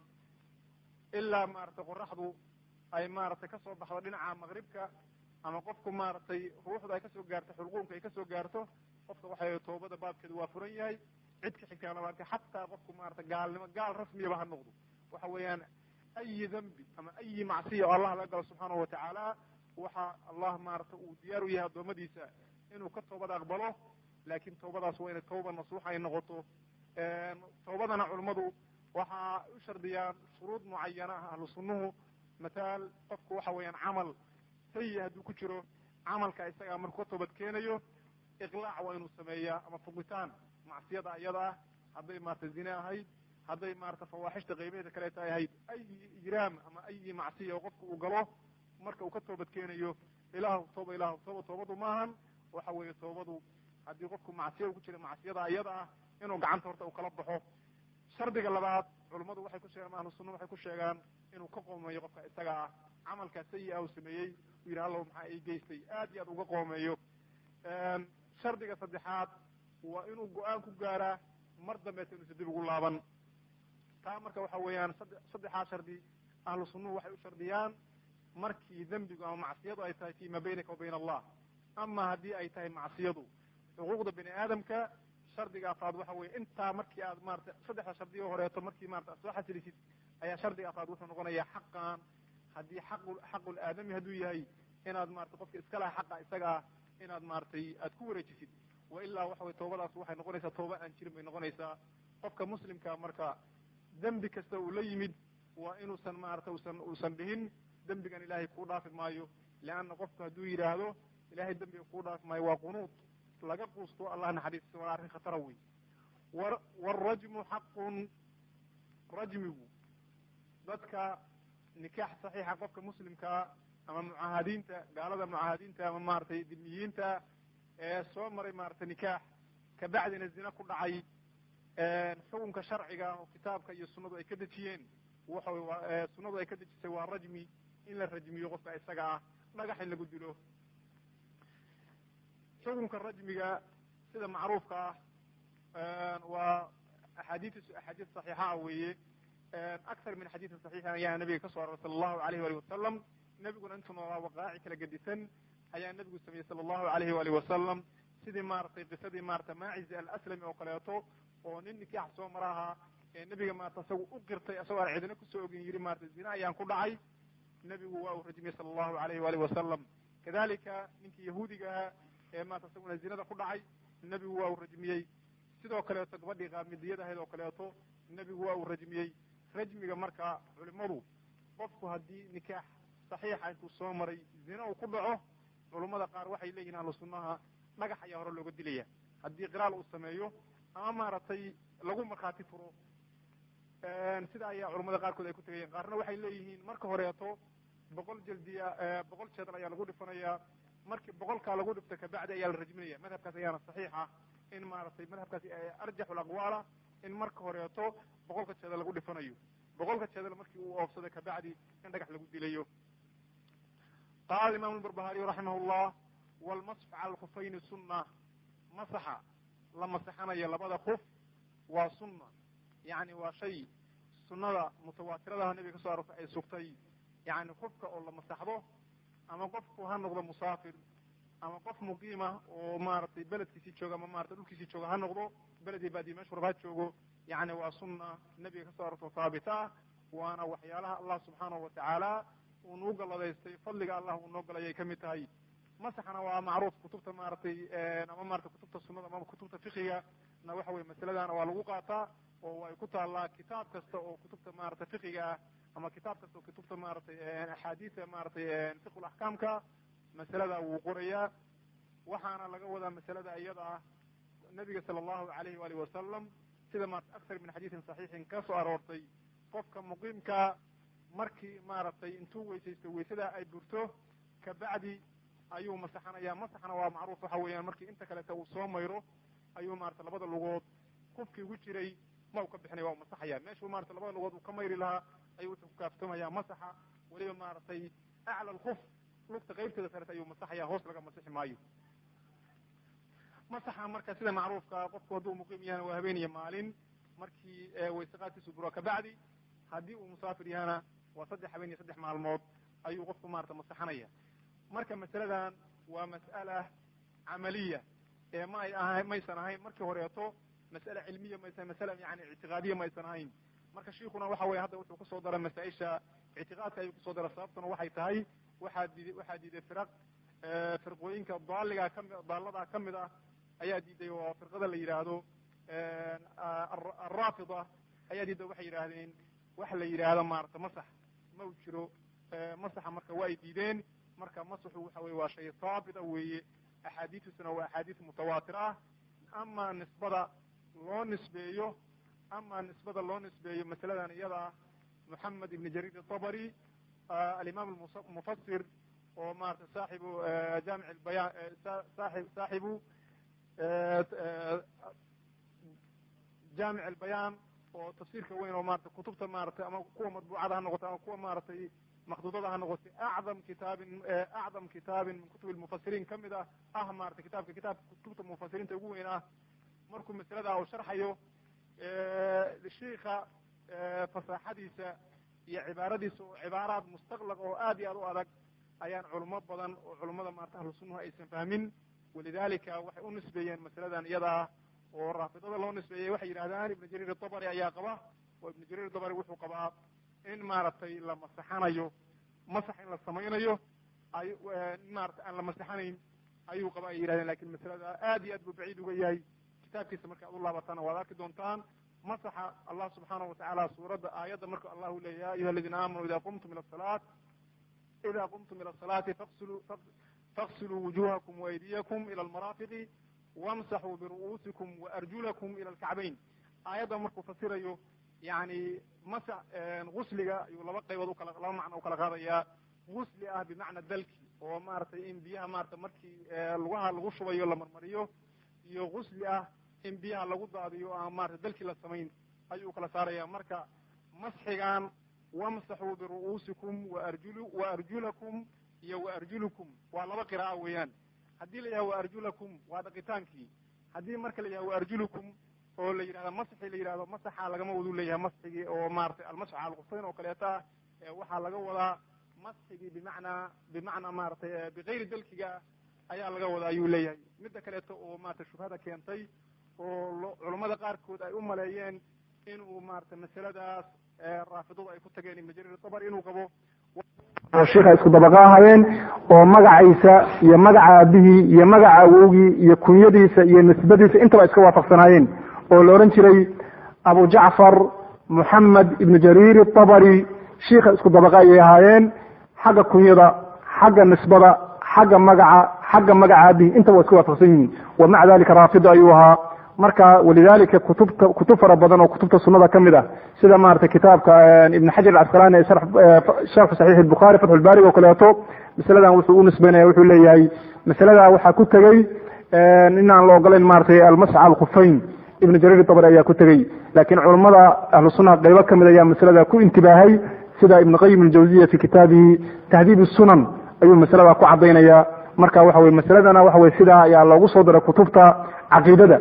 ilaa maaragtay qoraxdu ay maaragtay kasoo baxdo dhinaca maqribka ama qofku maaragtay ruuxda ay kasoo gaarto xulquumka ay kasoo gaarto qofka waxa tawbada baabkeedu waa furan yahay cid ka xigtaana maarata xataa qofku maarata gaalnimo gaal rasmiyaba ha noqdo waxa weeyaan ayi dembi ama ayi macsiya oo allah laga galo subxaanahu watacaala waxa allah maarata uu diyaar u yahay addoommadiisa inuu ka toobad aqbalo laakin tawbadaas waa inay tawba nasuuxa ay noqoto tawbadana culummadu waxaa u shardiyaan shuruud mucayana ah ahlu sunnuhu mataal qofku waxa weeyaan camal sayi hadduu ku jiro camalka isagaa markuu ka toobad keenayo iqlaac waa inuu sameeyaa ama fuqitaan macsiyada ayada ah hadday maarata zine ahayd hadday maarata fawaaxishta qaybaheeda kaleeta ay ahayd ayi ijraam ama ayi macsiya oo qofka uu galo marka uu ka toobad keenayo ilahu tooba ilahu tooba toobadu maahan waxa weeye toobadu haddii qofku macsiya ku jira macsiyada ayada ah inuu gacanta horta uu kala baxo shardiga labaad culummadu waxay ku sheegaan ahlu sunna waxay ku sheegaan inuu ka qoomeeyo qofka isaga ah camalkaa sayi ah uu sameeyey uu yidhi allow maxaa ii geystay aad iyo aad uga qoomeeyo shardiga saddexaad waa inuu go-aan ku gaaraa mar dambeeta inuusa dib ugu laaban taa marka waxa weeyaan saddexaa shardi ahlu sunnuhu waxay u shardiyaan markii dembigu ama macsiyadu ay tahay fi ma baynaka wa bayna allah ama haddii ay tahay macsiyadu xuquuqda bini aadamka shardiga afaad waxa weye intaa markii aad maarata saddexda shardi oo horeeto markii maarata ad soo xasilisid ayaa shardiga afaad wuxuu noqonayaa xaqan haddii xaqu xaqul aadami hadduu yahay inaad maarata qofka iska laha xaqa isaga ah inaad maaratay aad ku wareejisid wa ilaa waxa weye toobadaas waxay noqonaysaa tooba aan jirin bay noqonaysaa qofka muslimka marka dembi kasta uu la yimid waa inuusan maarata usan uusan dhihin dembigan ilaahay kuu dhaafi maayo leanna qofku hadduu yidhaahdo ilahay dembiga kuu dhaafi maayo waa qunuud laga quusto allah naxariistiisa waa arrin khatara wey wa waalrajmu xaqun rajmigu dadka nikaax saxiixa qofka muslimkaa ama mucaahadiinta gaalada mucaahadiinta ama maaragtay dimiyiinta ee soo maray maaragtay nikaax kabacdina zina ku dhacay xukunka sharciga oo kitaabka iyo sunnadu ay ka dejiyeen waxa sunnadu ay ka dejisay waa rajmi in la rajmiyo qofka isaga ah dhagax in lagu dilo xukunka rajmiga sida macruufka ah waa axaadiis axaadiis saxiixa ah weeye akthar min xadiisin saxiixin ayaa nabiga ka soo aroray sala allahu alayh wali wasalam nebiguna intuu noolaa waqaaci kala gedisan ayaa nebigu sameeyey sala allahu alayhi waalihi wasalam sidii maaragtay qisadii maarata maaciz alaslami oo kaleeto oo nin nikaax soo mara ahaa ee nebiga maarata isagu u qirtay isagoo aan cidina kusoo ogin yidhi maarata zina ayaan ku dhacay nebigu waa uu rajmiyey sala allahu alayhi waalihi wasalam kadalika ninkii yahuudiga ahaa ee maarata isaguna zinada ku dhacay nebigu waa uu rajmiyey sidoo kaleeto gabadhii qaamidiyad ahayd oo kaleeto nebigu waa uu rajmiyey rajmiga marka culimadu qofku haddii nikaax saxiixa intuu soo maray zina uu ku dhaco culummada qaar waxay leeyihin ahlu sunnaha dhagax ayaa hore looga dilaya haddii qiraal uu sameeyo ama maaragtay lagu markhaati furo sida ayaa culamada qaarkood ay ku tegayeen qaarna waxay leeyihiin marka horeeto boqol jaldiya boqol jeedal ayaa lagu dhifanayaa markii boqolkaa lagu dhifto kabacdi ayaa la rajminaya madhabkaas ayaana saxiix ah in maaragtay madhabkaasi arjaxu laqwaala in marka horeeto boqolka jeedal lagu dhifanayo boqolka jeedal markii uu oofsado kabacdi in dhagax lagu dilayo qaala imam barbahariy raximah llah walmasx cala alkufayni sunna masaxa la masaxanayo labada kuf waa sunna yani waa shay sunnada mutawaatiradaha nebiga ka so arortay ay sugtay yani qofka oo la masaxdo ama qofku ha noqdo musaafir ama qof muqiima oo maaragtay beledkiisii jooga ama maratay dhulkiisii jooga ha noqdo beledii baadiye meeshu rab ha joogo yani waa sunna nebiga ka so arorto haabita ah waana waxyaalaha allah subxaanahu watacaala uu nuu galladaystay fadliga allah uu noo galayay kamid tahay masaxna waa macruuf kutubta maaragtay ama maratay kutubta sunada ama kutubta fikiga na waxa weye masaladana waa lagu qaataa oo ay ku taallaa kitaab kasta oo kutubta maratay fikiga ah ama kitaab kasta oo kutubta maratay axaadiisa maratay fiqu laxkaamka masalada wuu qorayaa waxaana laga wadaa masalada iyada ah nabiga sala allahu alayhi waalihi wasalam sida maarata aktar min xadiisin saxiixin ka soo aroortay qofka muqiimka markii maaragtay intuu weysaysto weysada ay burto kabacdi ayuu masaxanaya masaxna waa macruuf waxa weeyaan markii inta kaleta uu soo mayro ayuu maarata labada lugood kufkii ugu jiray ma u ka bixinaya waa u masaxaya meeshuu marata labada lugood uu ka mayri lahaa ayuu wuxuu ku kaaftoomaya masaxa weliba maaragtay acla alkuf lugta qaybteeda sareta ayuu masaxaya hoos laga masixi maayo masaxa marka sida macruufka qofku hadduu muqiim yahana waa habeen iyo maalin markii waysaqaadkiisu buro kabacdi haddii uu musaafir yahana waa saddex habeen iyo saddex maalmood ayuu qofku maarata masaxanaya marka masaladan waa mas'ala camaliya ee ma ay aha maysan ahayn markii horeeto mas'ala cilmiya maysan masala yani ictiqaadiya maysan ahayn marka shiikuna waxa weye hadda wuxuu kusoo daray masaa-isha ictiqaadka ayuu kusoo daray sababtuna waxay tahay waxaa diiday waxaa diiday firaq firqooyinka daaliga kami daaladaa kamid ah ayaa diiday oo firqada la yidhaahdo alraafida ayaa diiday waxay yidhaahdeen waxa la yidhaahdo maarata masax ma u jiro masaxa marka waa ay diideen marka masaxu waxa weye waa shay haabita weeye axaadiistusuna waa axaadiis mutawaatir ah ama nisbada loo nisbeeyo ama nisbada loo nisbeeyo masaladan iyada ah moxamed ibn jarir atabari alimaam mufasir oo maarata saaxibu jaamic bayan saaib saaxibu jaamic albayaan oo tafsiirka weyn oo maarata kutubta maaratay ama kuwa madbuucada ha noqotay ama kuwa maaratay makduudada ha noqotay acdam kitaabin acdam kitaabin min kutub lmufasiriin kamid ah ah maarata kitaabka kitaabka kutubta mufasiriinta ugu weyn ah markuu masalada uu sharxayo shiika fasaaxadiisa iyo cibaaradiisa oo cibaaraad mustaqlaq oo aad iyo aad u adag ayaan culimo badan oo culimada maarata ahlu sunnaha aysan fahmin walidalika waxay u nisbeeyeen masaladan iyada ah oo raafidada loo nisbeeyey waxay yidhahdaan ibnu jariir atabari ayaa qaba oo ibnu jariir atabari wuxuu qabaa in maaragtay la masaxanayo masax in la samaynayo ay maarata aan la masaxanayn ayuu qaba ay yidhahdeen lakin masalada aad iyo aad buu baciid uga yahay kitaabkiisa marka ad u laabataan waad arki doontaan masaxa allah subxaanahu watacaala suuradda aayadda marka allahu leeya ya ayuha aladiina aamanuu ida qumtum ila salaat ida qumtum ila asalaati faqsiluu faqsiluu wujuhakum waaydiyakum ila almaraafiqi wamsaxuu biru'uusikum waarjulakum ila alkacbayn aayadda markuu fasirayo yani masa gusliga ayuu laba qaybood ukala laba macno ukala qaadayaa gusli ah bimacna dalki oo maaragtay in biyaha maarata markii lugaha lagu shubayo la marmariyo iyo gusli ah in biyaha lagu daadiyo ama maarata dalkii la samayn ayuu kala saaraya marka masxigan wamsaxuu biru'uusikum waarjul waarjulakum iyo waarjulukum waa laba qira'a weeyaan haddii la yidhahdo waarjulakum waa dhaqitaankii haddii marka la yidhahdo waarjulukum oo la yidhahdo masxi la yidhahdo masaxa lagama wadu leeyahay masxigii oo maratay almasx cala alkufayn oo kaleeta waxaa laga wadaa masxigii bimacnaa bimacnaa maratay bigayri dalkiga ayaa laga wada ayuu leeyahay midda kaleeto oo maarata shubhada keentay oo culummada qaarkood ay u maleeyeen inuu maarata masaladaas raafidadu ay ku tageen ibnu jariir dabr inuu qabo oo sheikha isku dabaqa ahaayeen oo magaciisa iyo magaca aabihii iyo magaca awowgii iyo kunyadiisa iyo nisbadiisa intaba iska waafaqsanaayeen oo la odhan jiray abu jacfar moxamed ibnu jariir abari shiikha isku dabaqa ayay ahaayeen xagga kunyada xagga nisbada xagga magaca xagga magaca aabihii intaba waa iska waafaqsan yihiin wa maca dalika raafido ayuu ahaa marka walidalika kutubta kutub fara badan oo kutubta sunada ka mid ah sida maratay kitaabka ibn xajar acasqalani sharxu saxiix bukhari fatxu lbarig oo kaleeto masaladan wuxuu u nisbeynaya wuxuu leeyahay masalada waxaa ku tegey in aan la ogolayn maratay almasx alkufayn ibn jariir dabri ayaa ku tegey laakiin culammada ahlu sunnaha qaybo ka mid ayaa masalada ku intibaahay sida ibn qayim aljawziya fi kitaabihi tahdiib sunan ayuu masalada ku cadaynaya marka waxa weye masaladana waxa weye sidaa ayaa loogu soo diray kutubta caqiidada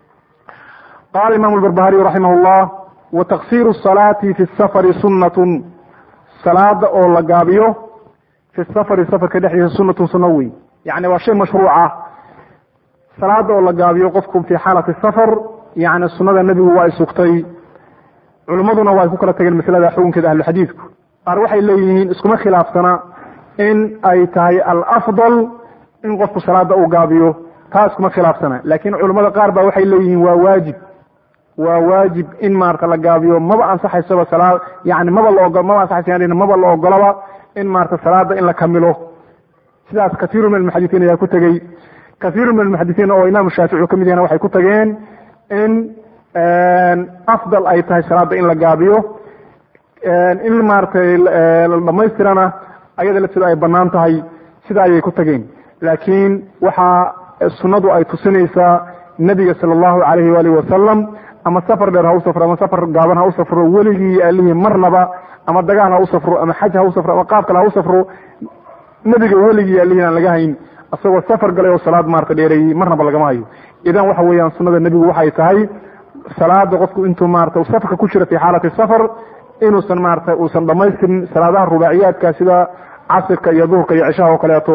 qala imam albarbahariy raximah llah wa taksiru salaati fi safari sunnatun salaada oo la gaabiyo fi safari safarka dhexdiisa sunatun sunno wey yani waa shay mashruuc ah salaada oo la gaabiyo qofku fi xaalati safar yani sunada nebigu waa ay sugtay culimmaduna waa ay ku kala tageen masalada xukunkeeda ahluxadiidku qaar waxay leeyihiin iskuma khilaafsana in ay tahay alafdal in qofku salaada uu gaabiyo taa iskuma khilaafsana laakiin culimmada qaar ba waxay leeyihiin waa waajib waa waajib in maarata la gaabiyo maba ansaxaysaba salaa yani maba la ogo maba ansaxaysa maba la ogolaba in maarata salaada in la kamilo sidaas kaiiru min almuxadisiin ayaa ku tegey kaiiru min almuxadisiin oo imaam shaafici ka mid yahna waxay ku tageen in afdal ay tahay salaada in la gaabiyo in maaratay la dhamaystirana ayada lafteedu ay banaan tahay sida ayay ku tageen laakiin waxaa sunadu ay tusinaysaa nebiga sala allahu alayhi waalihi wasalam ama safar dheer ha u safro ama safar gaaban ha u safro weligii alihii marnaba ama dagaal ha u safro ama xaj ha u safro ama qaab kale ha u safro nebiga weligii alihiin aan laga hayn isagoo safar galay oo salaad maarata dheereeyey marnaba lagama hayo idan waxa weeyaan sunada nebigu waxay tahay salaada qofku intuu maarata safarka ku jira fi xaalati safar inuusan maarata uusan dhamaystirin salaadaha rubaaciyaadka sida casirka iyo duhurka iyo cishaha oo kaleeto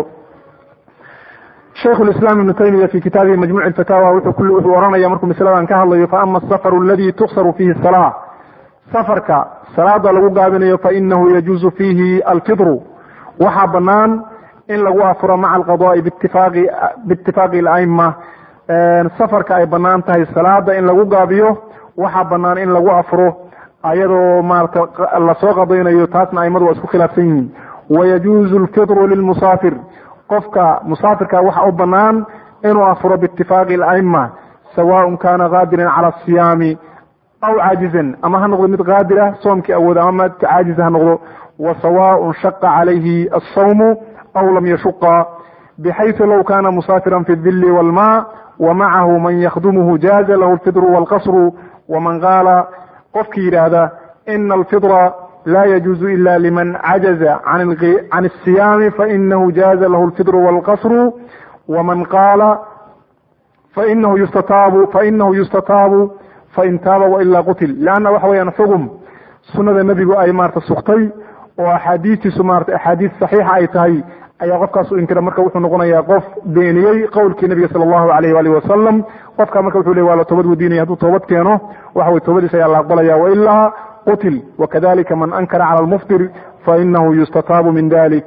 shaykh islam ibnu taymiya fi kitaabihi majmuc fataawa wuxuu oranaya markuu masaladan ka hadlayo faama asafaru aladi tuksaru fihi salaa safarka salaada lagu gaabinayo fainahu yajuuzu fiihi alfidru waxaa banaan in lagu afuro maca alqadaai biitifaaqi alaima safarka ay banaan tahay salaada in lagu gaabiyo waxaa banaan in lagu afuro ayadoo maarata lasoo qadaynayo taasna aimadu waa isku khilaafsan yihiin wayajuuzu alfidru lilmusaafir qofka musaafirka waxa u banaan inuu afuro biitifaaqi alaima sawaءn kana qaadiran cala asiyaami aw caajizan ama ha noqdo mid qaadira soomkii awooda ama mid caajiza ha noqdo wa sawaء shaqa calayhi asawmu aw lam yashuqa bxayثu low kana musaafiran fi اdili wاlma wamacahu man yakdumuhu jaaza lahu اlfidru wاlqasru waman qaala qofkii yidhaahda ina alfidra la yajuuzu ila liman cajaza can الsiyaami fainahu jaaza lahu اlfidru wاlqasru waman qaala fainahu yustataabu fainahu yustataabu fain taaba wailaa qutil leanna waxa weyaan xugum sunada nebigu ay maarata sugtay oo axaadiistiisu maarata axaadiis saxiixa ay tahay ayaa qofkaas u inkira marka wuxuu noqonayaa qof beeniyey qowlkii nabiga sala allahu alayh waalihi wasalam qofka marka wuxuu le waa la toobad weydiinaya hadduu toobad keeno waxa weye toobadiis ayaa la aqbalaya wailaa qutil wakadalika man ankara cala almuftir fainahu yustataabu min dalik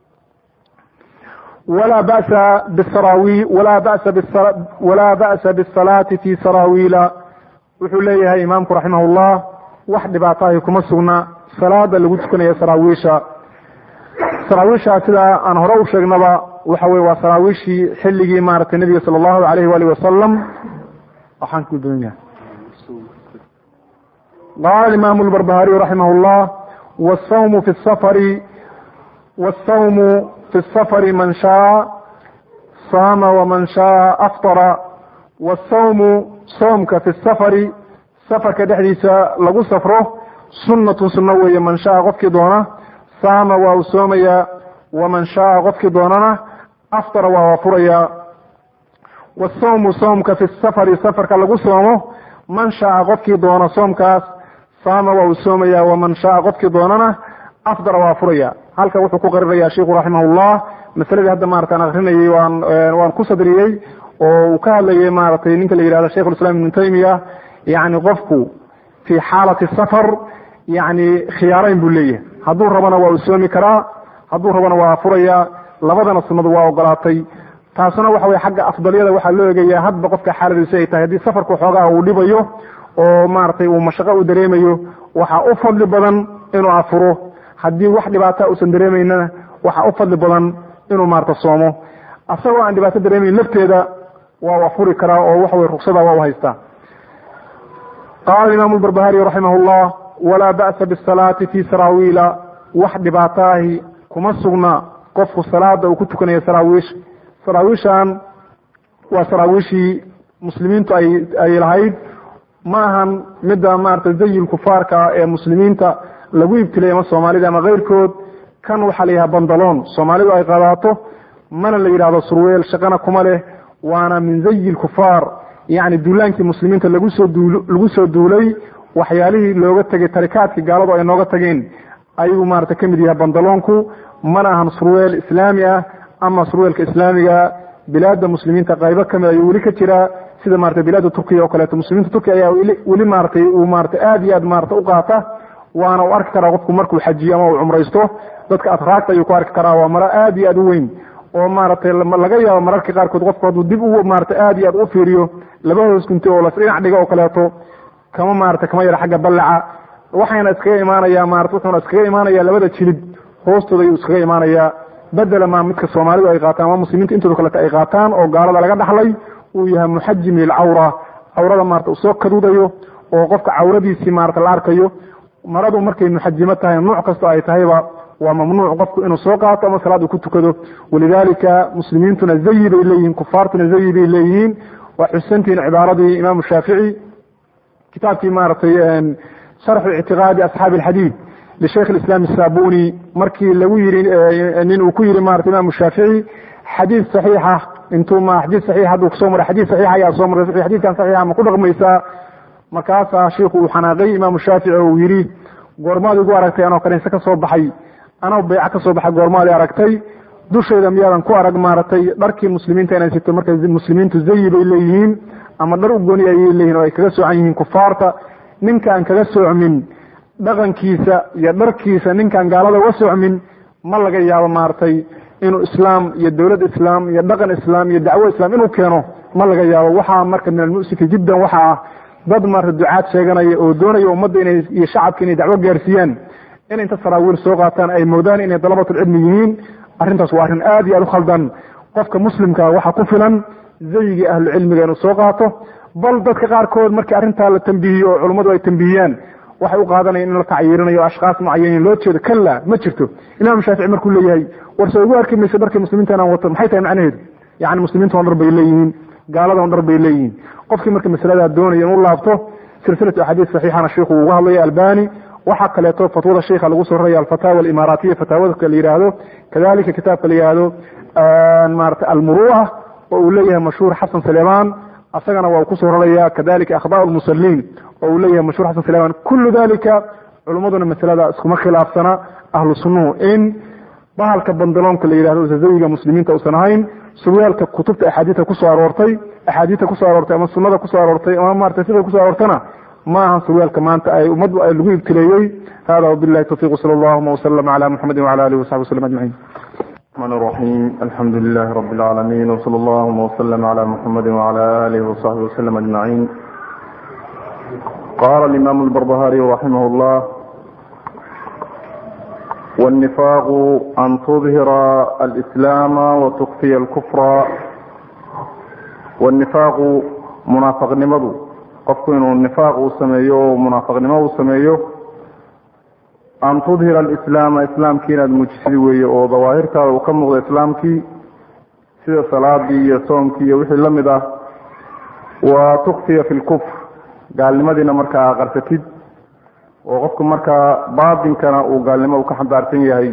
wla basa bsarawi wala basa walaa ba'sa bisalaati fi saraawiila wuxuu leeyahay imaamku raximah llah wax dhibaatahi kuma sugna salaada lagu tukanaya saraawiisha saraawiisha sida aan hore u sheegnaba waxa weye waa saraawiishii xilligii maaragtay nabiga sala allahu alayh waalih wasalam waxaan ku doon yahay qaala imaamu lbarbahariy raximah llah wsawmu fi safari wsawmu fi safari man shaa saama waman shaa aftara wasawmu soomka fi safari safarka dhexdiisa lagu safro sunnatun sunno weeye man shaa qofkii doona saama waa uu soomayaa waman shaa qofkii doonana aftara waa waafurayaa wasawmu soomka fi safari safarka lagu soomo man shaa qofkii doona soomkaas saama waa uu soomayaa waman shaa qofkii doonana afdara waa furaya halka wuxuu ku qarinaya sheiku raximah llah masaladii hadda maarata aan akrinayay waan waan ku sadriyey oo uu ka hadlayay maaragtay ninka la yihahdo sheikh ulislam ibnu taymiya yani qofku fi xaalati safar yani khiyaarayn buu leeyahay hadduu rabana waa uu soomi karaa hadduu rabana waa furaya labadana sunadu waa ogolaatay taasuna waxa weye xagga afdalyada waxaa loo eegaya hadba qofka xaaladiisu ay tahay haddii safarku xoogaha uu dhibayo oo maaragtay uu mashaqo u dareemayo waxaa u fadli badan inuu afuro haddii wax dhibaata uusan dareemaynana waxaa u fadli badan inuu maarata soomo asagoo aan dhibaato dareemayn lafteeda waa u afuri karaa oo waxa weye ruksada waa u haystaa qaala imaamu lbarbahari raximah llah walaa ba'sa bisalaati fi saraawiila wax dhibaato ahi kuma sugna qofku salaada uu ku tukanayo saraawiish saraawiishan waa saraawiishii muslimiintu ay ay lahayd ma ahan midda maarata zayi kufaarka ee muslimiinta lagu ibtilay ama soomaalida ama keyrkood kan waxaa la yidhaha bandaloon soomaalidu ay qadaato mana la yidhahdo surweel shaqana kuma leh waana min zayi lkufaar yacni duulaankii muslimiinta lagu soo duu lagu soo duulay waxyaalihii looga tegay tarikaadkii gaaladu ay nooga tageen ayuu maarata ka mid yahay bandaloonku mana ahan surweel islaami ah ama surweelka islaamiga bilaada muslimiinta qaybo kamid ayuu weli ka jiraa sida marata bilaada turkiya oo kaleeto muslimiinta turkiya ayaa weli maaratay uu maarata aad iyo aad maarata u qaata waana u arki karaa qofku markuu xajiyo ama uu cumraysto dadka atraagta ayuu ku arki karaa waa maro aad iyo aad u weyn oo maaragtay laga yaabo mararka qaarkood qofku hadduu dib u maarata aad iyo aad u fiiriyo laba hoos gunti oo las dhinac dhiga oo kaleeto kama maarata kama yara xagga ballaca waxayna iskaga imaanaya maarata wuxuuna iskaga imaanaya labada jilid hoostooda ayuu iskaga imaanayaa bedela maa midka soomaalidu ay qaataan ama muslimiinta intooda kaleta ay qaataan oo gaalada laga dhaxlay uu yahay muxajim lilcawra cawrada maarata uu soo kaduudayo oo qofka cawradiisii maarata la arkayo maradu markay muxajimo tahay nuuc kastoo ay tahayba waa mamnuuc qofku inuu soo qaato ama salaad uu ku tukado walidalika muslimiintuna zayi bay leeyihiin kufaartuna zayi bay leeyihiin waa xusantihiin cibaaradii imaamu shaafici kitaabkii maaragtay sharxu ictiqaadi asxaabi alxadiid lishaykh islam asabuni markii lagu yiri nin uu ku yiri maarata imaamu shaafici xadiid saxiixa intuu ma xadiid saxiix hadduu kusoo maray xadiid saxiixa ayaa soo maray xadiidkan saxiixa ma ku dhaqmaysaa markaasaa shiiku uu xanaaqay imaamu shaafici oo uu yidhi goormaad igu aragtay anoo kaniise ka soo baxay anoo beyca ka soo baxay goormaad i aragtay dushayda miyaadan ku arag maaragtay dharkii muslimiinta inay sito marka muslimiintu zayi bay leeyihiin ama dhar u gooni ayay leeyihin oo ay kaga soocan yihiin kufaarta ninkaan kaga soocmin dhaqankiisa iyo dharkiisa ninkaan gaalada uga soocmin ma laga yaabo maaragtay inuu islaam iyo dowlad islaam iyo dhaqan islaam iyo dacwo islaam inuu keeno ma laga yaabo waxaa marka min almusifi jiddan waxa ah dad maarata ducaad sheeganaya oo doonaya ummadda inay iyo shacabka inay dacwo gaarsiiyaan in inta saraawiil soo qaataan ay moodaan inay dalabatulcilmi yihiin arrintaas waa arrin aad iyo aad u khaldan qofka muslimka waxaa ku filan zayigii ahlucilmiga inuu soo qaato bal dadka qaarkood markii arrintaa la tambihiyo oo culummadu ay tambihiyaan waxay u qaadanayaan in la tacyiirinayo ashkaas mucayanin loo jeedo kalla ma jirto imaamu shaafici markuu leeyahay warse ugu arki mayso dharkii muslimiinta inaan wato maxay tahay macnaheedu yacni muslimiinta on dhar bay leeyihiin gaalada on dhar bay leeyihiin qofkii marka masaladaa doonaya inuu laabto silsilatu axaadiis saxiixana sheikhu uu uga hadlaya albani waxaa kaleeto fatwada sheikha lagu soo raraya alfataawa alimaaraatiya fataawadka la yidhaahdo kadalika kitaabka la yidhaahdo maarata almuru'a oo uu leeyahay mashhuur xasan saleeman asagana waa uu kusoo raraya kadalika akhdaa lmusaliin oo uu leeyahay mashhuur xasan saleeman kullu dalika culummaduna masalada iskuma khilaafsana ahlu sunnuhu in bahalka bandaloonka la yidhahdo zazawiga muslimiinta uusan ahayn surwaalka kutubta axaadiista kusoo aroortay axaadiista kusoo aroortay ama sunada kusoo aroortay ama maarata sida kusoo aroortana ma ahan surwaalka maanta ay ummaddu ay lagu ibtileeyey hada wabillahi tawfiq sala allahuma waslama cala muxamadi wcala alihi wasaxbi waslm ajmaciin الرحمن الرحيم الحمد لله رب العالمين وصلى اللهم وسلم على محمد وعلى آله وصحبه وسلم أجمعين قال الإمام البربهاري رحمه الله والنفاق أن تظهر الإسلام وتخفي الكفر والنفاق منافق نمضو qofku inuu nifaaq uu sameeyo munaafiqnimo uu sameeyo an tudhira alislaama islaamkii inaad muujisid weeye oo dawaahirtaada uu ka muuqdo islaamkii sida salaadii iyo soomkii iyo wixii lamid ah wa tukfiya fi lkufr gaalnimadiina markaa qarsatid oo qofku markaa baatinkana uu gaalnimo uu ka xambaarsan yahay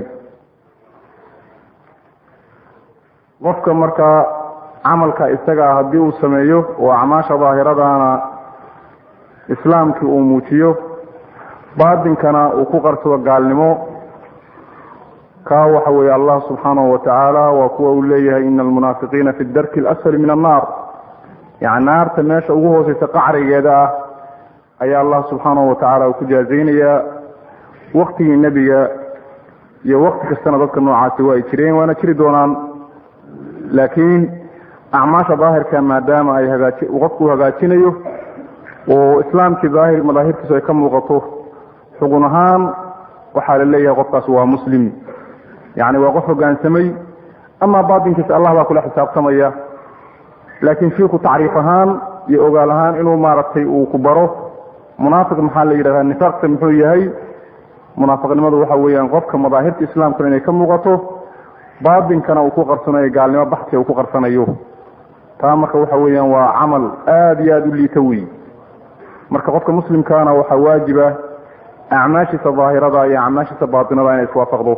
qofka markaa camalka isagaa haddii uu sameeyo oo acmaasha daahiradaana islaamkii uu muujiyo baatinkana uu ku qarsado gaalnimo kaa waxa weeye allah subxaanahu watacaala waa kuwa uu leeyahay ina almunaafiqiina fi darki alasfali min annaar yani naarta meesha ugu hooseysa qacrigeeda ah ayaa allah subxaanahu watacaala uu ku jaazaynayaa waktigii nebiga iyo wakti kastana dadka noocaasi waa ay jireen waana jiri doonaan laakiin acmaasha daahirka maadaama ay hagaaji qofku hagaajinayo oo islaamkii daahir madaahirtiisu ay ka muuqato xugun ahaan waxaa la leeyahay qofkaas waa muslim yacni waa qof hogaansamay ama baatinkiisa allah baa kula xisaabtamaya laakiin shiiku tacriif ahaan iyo ogaal ahaan inuu maaragtay uu ku baro munaafiq maxaa la yidhahdaa nifaaqta muxuu yahay munaafiqnimadu waxa weeyaan qofka madaahirta islaamkuna inay ka muuqato baatinkana uu ku qarsanayo gaalnimo baxsi uu ku qarsanayo taa marka waxa weeyaan waa camal aada iyo aada u liita wey marka qofka muslimkaana waxaa waajiba acmaashiisa daahirada iyo acmaashiisa baatinada inay iswaafaqdo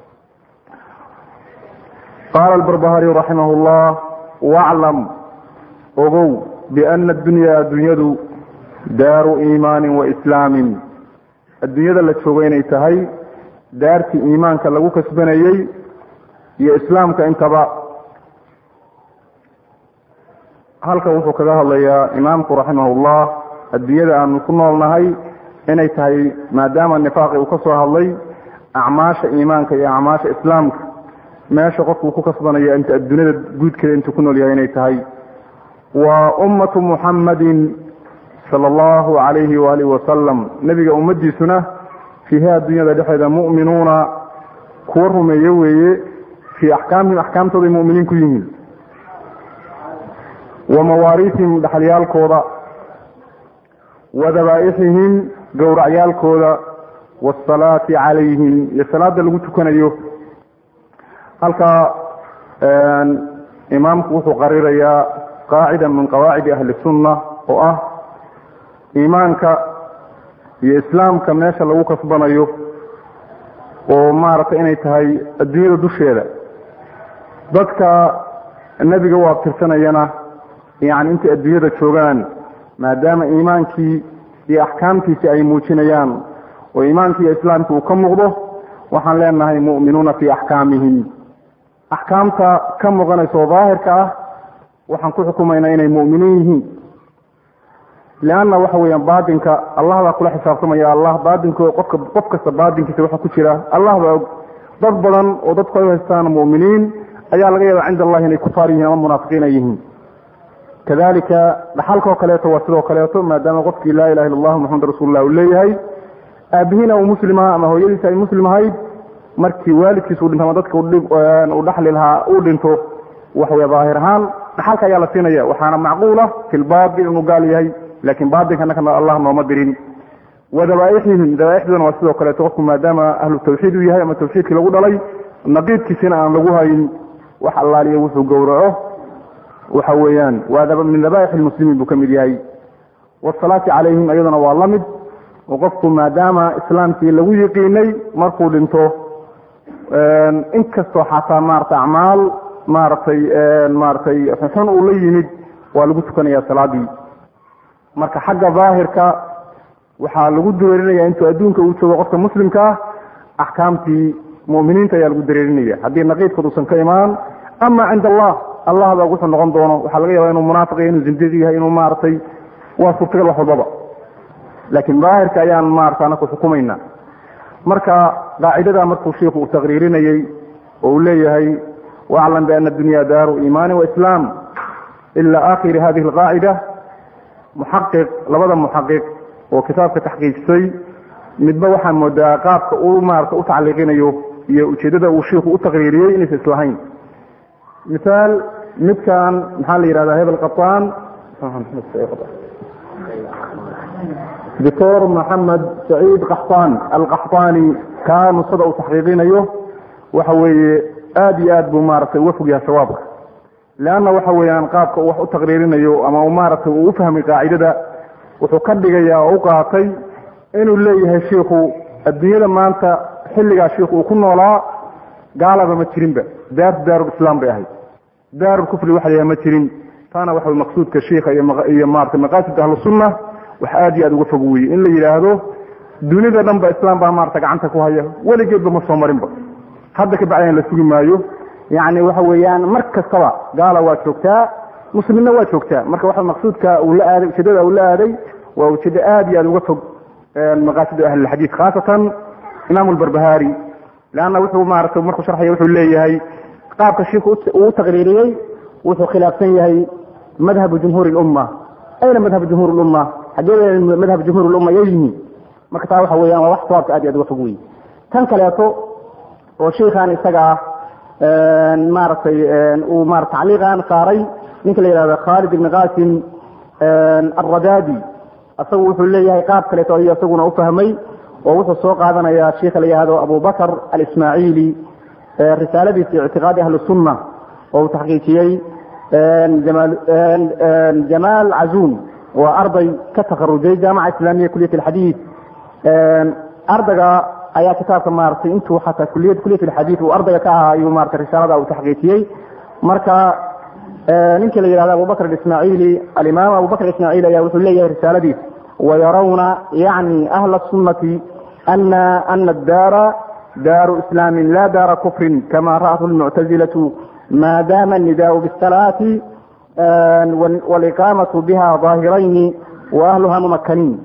qaala albarbahariyu raximah llah waclam ogow biana addunya addunyadu daaru iimaanin wa islaamin adduunyada la joogo inay tahay daartii iimaanka lagu kasbanayey iyo islaamka intaba halkan wuxuu kaga hadlayaa imaamku raximahullah adduunyada aanu ku noolnahay inay tahay maadaama nifaaqi uu ka soo hadlay acmaasha iimaanka iyo acmaasha islaamka meesha qofku ku kasbanaya inta adduunyada guudkeeda intuu ku nool yahay inay tahay waa ummatu muxammadin sala allahu calayhi waalihi wasalam nebiga ummadiisuna fiiha adduunyada dhexeeda mu'minuuna kuwa rumeeye weeye fii axkaamihim axkaamtooday mu'miniin ku yihiin wa mawaariihim dhaxalyaalkooda wa dabaa'ixihim gowracyaalkooda waasalaati calayhim iyo salaada lagu tukanayo halkaa imaamku wuxuu qarirayaa qaacida min qawaacidi ahli sunna oo ah iimaanka iyo islaamka meesha lagu kasbanayo oo maaragtay inay tahay adduunyada dusheeda dadka nebiga u abtirsanayana yani intay adduunyada joogaan maadaama iimaankii iyo axkaamtiisi ay muujinayaan oo iimaankii iyo islaamkii uu ka muuqdo waxaan leenahay mu'minuuna fii axkaamihim axkaamta ka muuqanaysa oo daahirka ah waxaan ku xukumaynaa inay mu'miniin yihiin leanna waxa weeyaan baatinka allah baa kula xisaabtamaya allah baatinko qofka qof kasta baatinkiisa waxa ku jira allah baa og dad badan oo dadku ay u haystaan mu'miniin ayaa laga yaaba cinda allahi inay kufaar yihiin ama munaafiqiin ay yihiin kadalika dhaxalkoo kaleeto waa sidoo kaleeto maadaama qofkii laa ilaha illa allah maxamed rasuulullah uu leeyahay aabihiina uu muslim aha ama hooyadiisa ay muslim ahayd markii waalidkiisa u dhinto ama dadka uu dhaxli lahaa uu dhinto waxawey daahir ahaan dhaxalka ayaa la siinaya waxaana macquula fi lbaatil inuu gaal yahay laakiin baatilka nakana allah nooma dirin wa dabaaixihim dabaaixduna waa sidoo kaleeto qofku maadaama ahlu tawxiid uu yahay ama tawxiidkii lagu dhalay naqiidkiisina aan lagu hayn wax allaaliya wuxuu gowraco waxa weeyaan waa min dabaaix lmuslimiin buu ka mid yahay wasalaati calayhim iyaduna waa la mid oo qofku maadaama islaamkii lagu yiqiinay markuu dhinto inkastoo xataa maarata acmaal maaragtay maaragtay xun uu la yimid waa lagu tukanaya salaadii marka xagga daahirka waxaa lagu dareerinaya intuu adduunka uu joogo qofka muslimka ah axkaamtii mu'miniinta ayaa lagu dareerinaya haddii naqiidkood uusan ka imaan ama cinda allah allah baa wuxuu noqon doono waxaa laga yaaba inuu munaafiq yahay inuu zindiq yahay inuu maaragtay waa suurtagal wax walbaba laakiin daahirka ayaan maarata anaku xukumayna marka qaacidada markuu shiiku uu taqriirinayey oo uu leeyahay waclam biana adunya daaru iimaani waislaam ila akhiri hadihi alqaacida muxaqiq labada muxaqiq oo kitaabka taxqiijisay midba waxaan moodaa qaabka uu maarata u tacliiqinayo iyo ujeedada uu shiiku u taqriiriyey inaysa islahayn misaal midkan maxaa la yihahdaa hebel qataan doctor maxamed saciid qaxtaan alqaxtaani kaa nusada uu taxqiiqinayo waxa weeye aada iyo aad buu maaragtay uga fog yahay sawaabka leanna waxa weeyaan qaabka uu wax u taqriirinayo ama maaragtay uu u fahmay qaacidada wuxuu ka dhigayaa oo u qaatay inuu leeyahay shiikhu adduunyada maanta xilligaa shiikhu uu ku noolaa gaalaba ma jirinba daartu daarul islaam bay ahayd daarul kufri waxa la yahay ma jirin taana waxa maqsuudka shiikha iyo maarata maqaasid ahlu sunna wax aada iyo aada uga fog weye in la yidhaahdo dunida dhan ba islaam baa maarata gacanta ku haya weligeedba ma soo marinba hadda ka bacdina la sugi maayo yani waxa weeyaan mar kastaba gaala waa joogtaa muslimna waa joogtaa marka waxa maqsuudka uu la aaday ujeedada uu la aaday waa ujeedo aad iyo aad uga fog maqaasida ahlilxadiid khaasatan imaam lbarbahari leanna wuxuu maaragtay markuu sharxaya wuxuu leeyahay qaabka shiiku uu u taqriiriyey wuxuu khilaafsan yahay madhabu jumhuur lumma ayna madhab jumhuur lumma xaggee madhab jumhuur lumma yay yihiin marka taa waxa weeyaan waa wax sawaabka aad iyo aad uga fog wey tan kaleeto oo sheikhan isaga ah maaragtay uu mara tacliiqan saaray ninka la yihahdo khalid ibn qasim alradadi isagu wuxuu leeyahay qaab kaleeto ayuu isaguna ufahmay oo wuxuu soo qaadanayaa sheikha la yihahdo abu bakr alismaaciili risaaladiisa ictiqaadi ahli sunna oo uu taxqiijiyey jamaal cazuun waa arday ka takarujay jaamaca islaamiya kuliyat alxadiid ardayga ayaa kitaabka maaragtay intuu xataa kuliyad kuliyat alxadiid uu ardayga ka ahaa ayuu maratay risaalada uu taxqiijiyey marka ninkii la yihahdo abubakr ismaaciili alimaam abubakr ismaaciili ayaa wuxuu leeyahay risaaladiis wayarawna yani ahla sunnati ana ana daara daaru islaamin la daara kufrin kama ra'atu lmuctazilatu ma dama الnidaء bالsalaati wاliqaamaةu biha ظaahirayni waahluha mumakaniin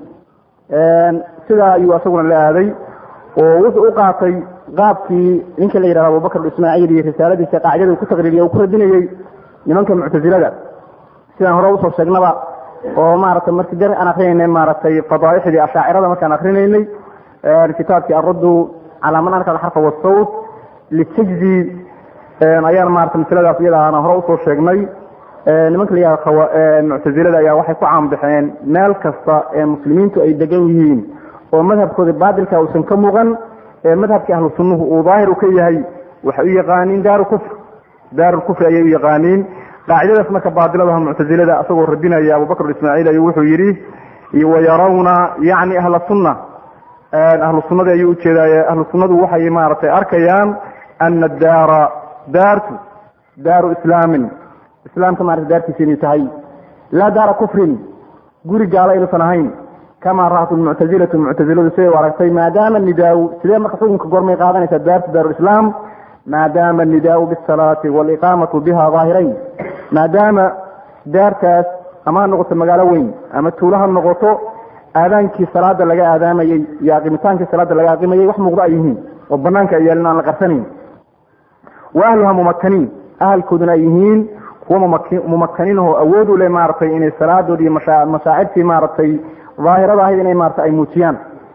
sidaa ayuu isaguna la aaday oo wuxuu u qaatay qaabkii ninka la yihahdo abubakr ismaaciil iyo risaaladiisa qaacidada uu ku taqriiriye uu ku radinayey nimanka muctazilada sidaan hore usoo sheegnaba oo maaragtay markii dar aan akrinaynay maaragtay fadaaixdii ashaacirada markaan akrinaynay kitaabkii aruddu calaa man ankara xarfa wasawt lisajdi ayaan maarata masaladaas iyada ana hore usoo sheegnay nimanka la yihahdo muctazilada ayaa waxay ku caanbaxeen meel kasta ee muslimiintu ay degan yihiin oo madhabkooda baatilka uusan ka muuqan ee madhabkii ahlu sunnuhu uu daahir u ka yahay waxay u yaqaaniin daaru kufr daaru kufri ayay u yaqaaniin qaacidadaas marka baadiladaha muctazilada asagoo radinaya abubakr ismaaciil ayuu wuxuu yidhi wayarawna yacni ahla sunna ahlu sunnadii ayuu ujeedaay ahlu sunnadu waxay maaragtay arkayaan ana daara daartu daaru islaamin islaamka maarata daartiisa inay tahay laa daara kufrin guri gaala inuusan ahayn kama ra'at lmuctazilatu muctaziladu siday u aragtay maadaama nidaau sidee marka xukunka gormay qaadanaysaa daartu daaru islaam maadaama anidaau bisalaati waliqaamatu biha daahirayn maadaama daartaas ama ha noqoto magaalo weyn ama tuulo ha noqoto aadaankii salaada laga aadaamayey iyo aqimitaankii salaada laga aqimayey wax muuqdo ay yihiin oo banaanka ay yaalin aan la qarsanayn wa ahluha mumakaniin ahalkooduna ay yihiin kuwa mumakaniin oo awood u leh maaragtay inay salaadood iyo mashaacirtii maaragtay daahirada ahayd inay maarata ay muujiyaan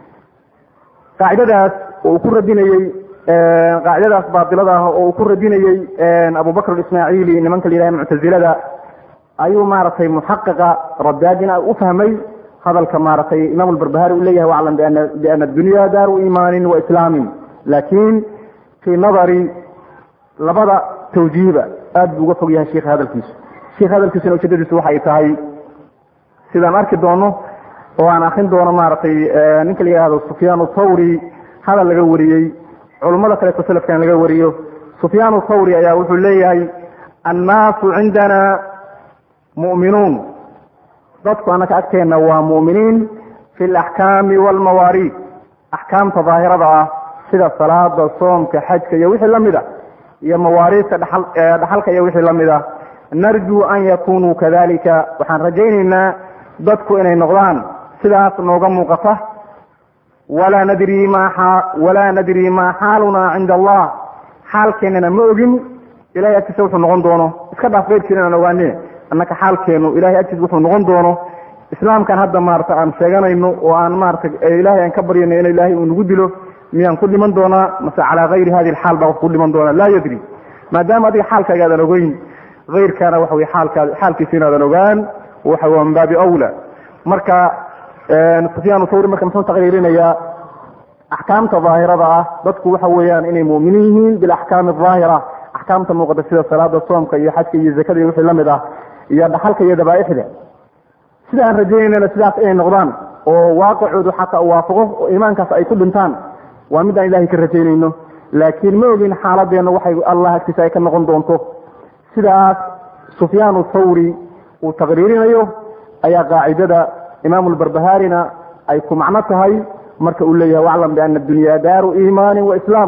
qaacidadaas oo uu ku radinayey qaacidadaas baatilada ah oo uu ku radinayey abubakr ismaaciili nimanka la yidhaha muctazilada ayuu maaragtay muxaqiqa radaadina u fahmay hadalka maaragtay imaam albarbahari uu leeyahay waclam biana adunya daaru iimaanin wa islaamin laakiin fii nadari labada tawjiihba aad buu uga fog yahay sheikha hadalkiisu sheikh hadalkiisuna ujeedadiisu waxay tahay sidaan arki doono oo aan akrin doono maaragtay ninka la yihahdo sufyaan thawri hadal laga wariyey culummada kaleeto selafkan laga wariyo sufyaan thawri ayaa wuxuu leeyahay annaasu cindana mu'minuun dadku annaka agteenna waa mu'miniin fi alaxkaami waalmawaariid axkaamta daahirada ah sida salaada soomka xajka iyo wixii lamid a iyo mawaariidka dhaxalka iyo wixii lamid a narjuu an yakunuu kadalika waxaan rajaynaynaa dadku inay noqdaan sidaas nooga muuqata walaa nadri ma walaa nadri maa xaalunaa cinda allah xaalkeennana ma ogin ilahay agtiisa wuxuu noqon doono iska dhaaf keyrkiina aan ogaane annaka xaalkeenu ilahay agtiisa wuxuu noqon doono islaamkan hadda maarata aan sheeganayno oo aan maarata ilahay aan ka baryayno in ilaahay uu nagu dilo miyaan ku dhiman doonaa mase calaa kayri hadi alxaal baa qof ku dhiman doonaa laa yadri maadaama adiga xaalkaaga aadan ogeyn kayrkaana waxa wey xaalkaa xaalkiisa inaadan ogaan waxa waa min baabi awla marka sufyaan thawri marka muxuu taqriirinayaa axkaamta daahirada ah dadku waxa weeyaan inay mu'miniin yihiin bilaxkaami aahira axkaamta muuqata sida salaada soomka iyo xajka iyo zakada iyo wixii lamid ah iyo dhaxalka iyo dabaaixda sida aan rajaynayna sidaas inay noqdaan oo waaqicoodu xataa u waafaqo oo iimaankaas ay ku dhintaan waa mid aan ilahay ka rajaynayno laakiin ma ogin xaaladeenna waxay allah agtiisa ay ka noqon doonto sidaas sufyaan thawri uu taqriirinayo ayaa qaacidada imaam lbarbaharina ay ku macno tahay marka uu leeyahay waclam biana adunya daaru iimaani wa islaam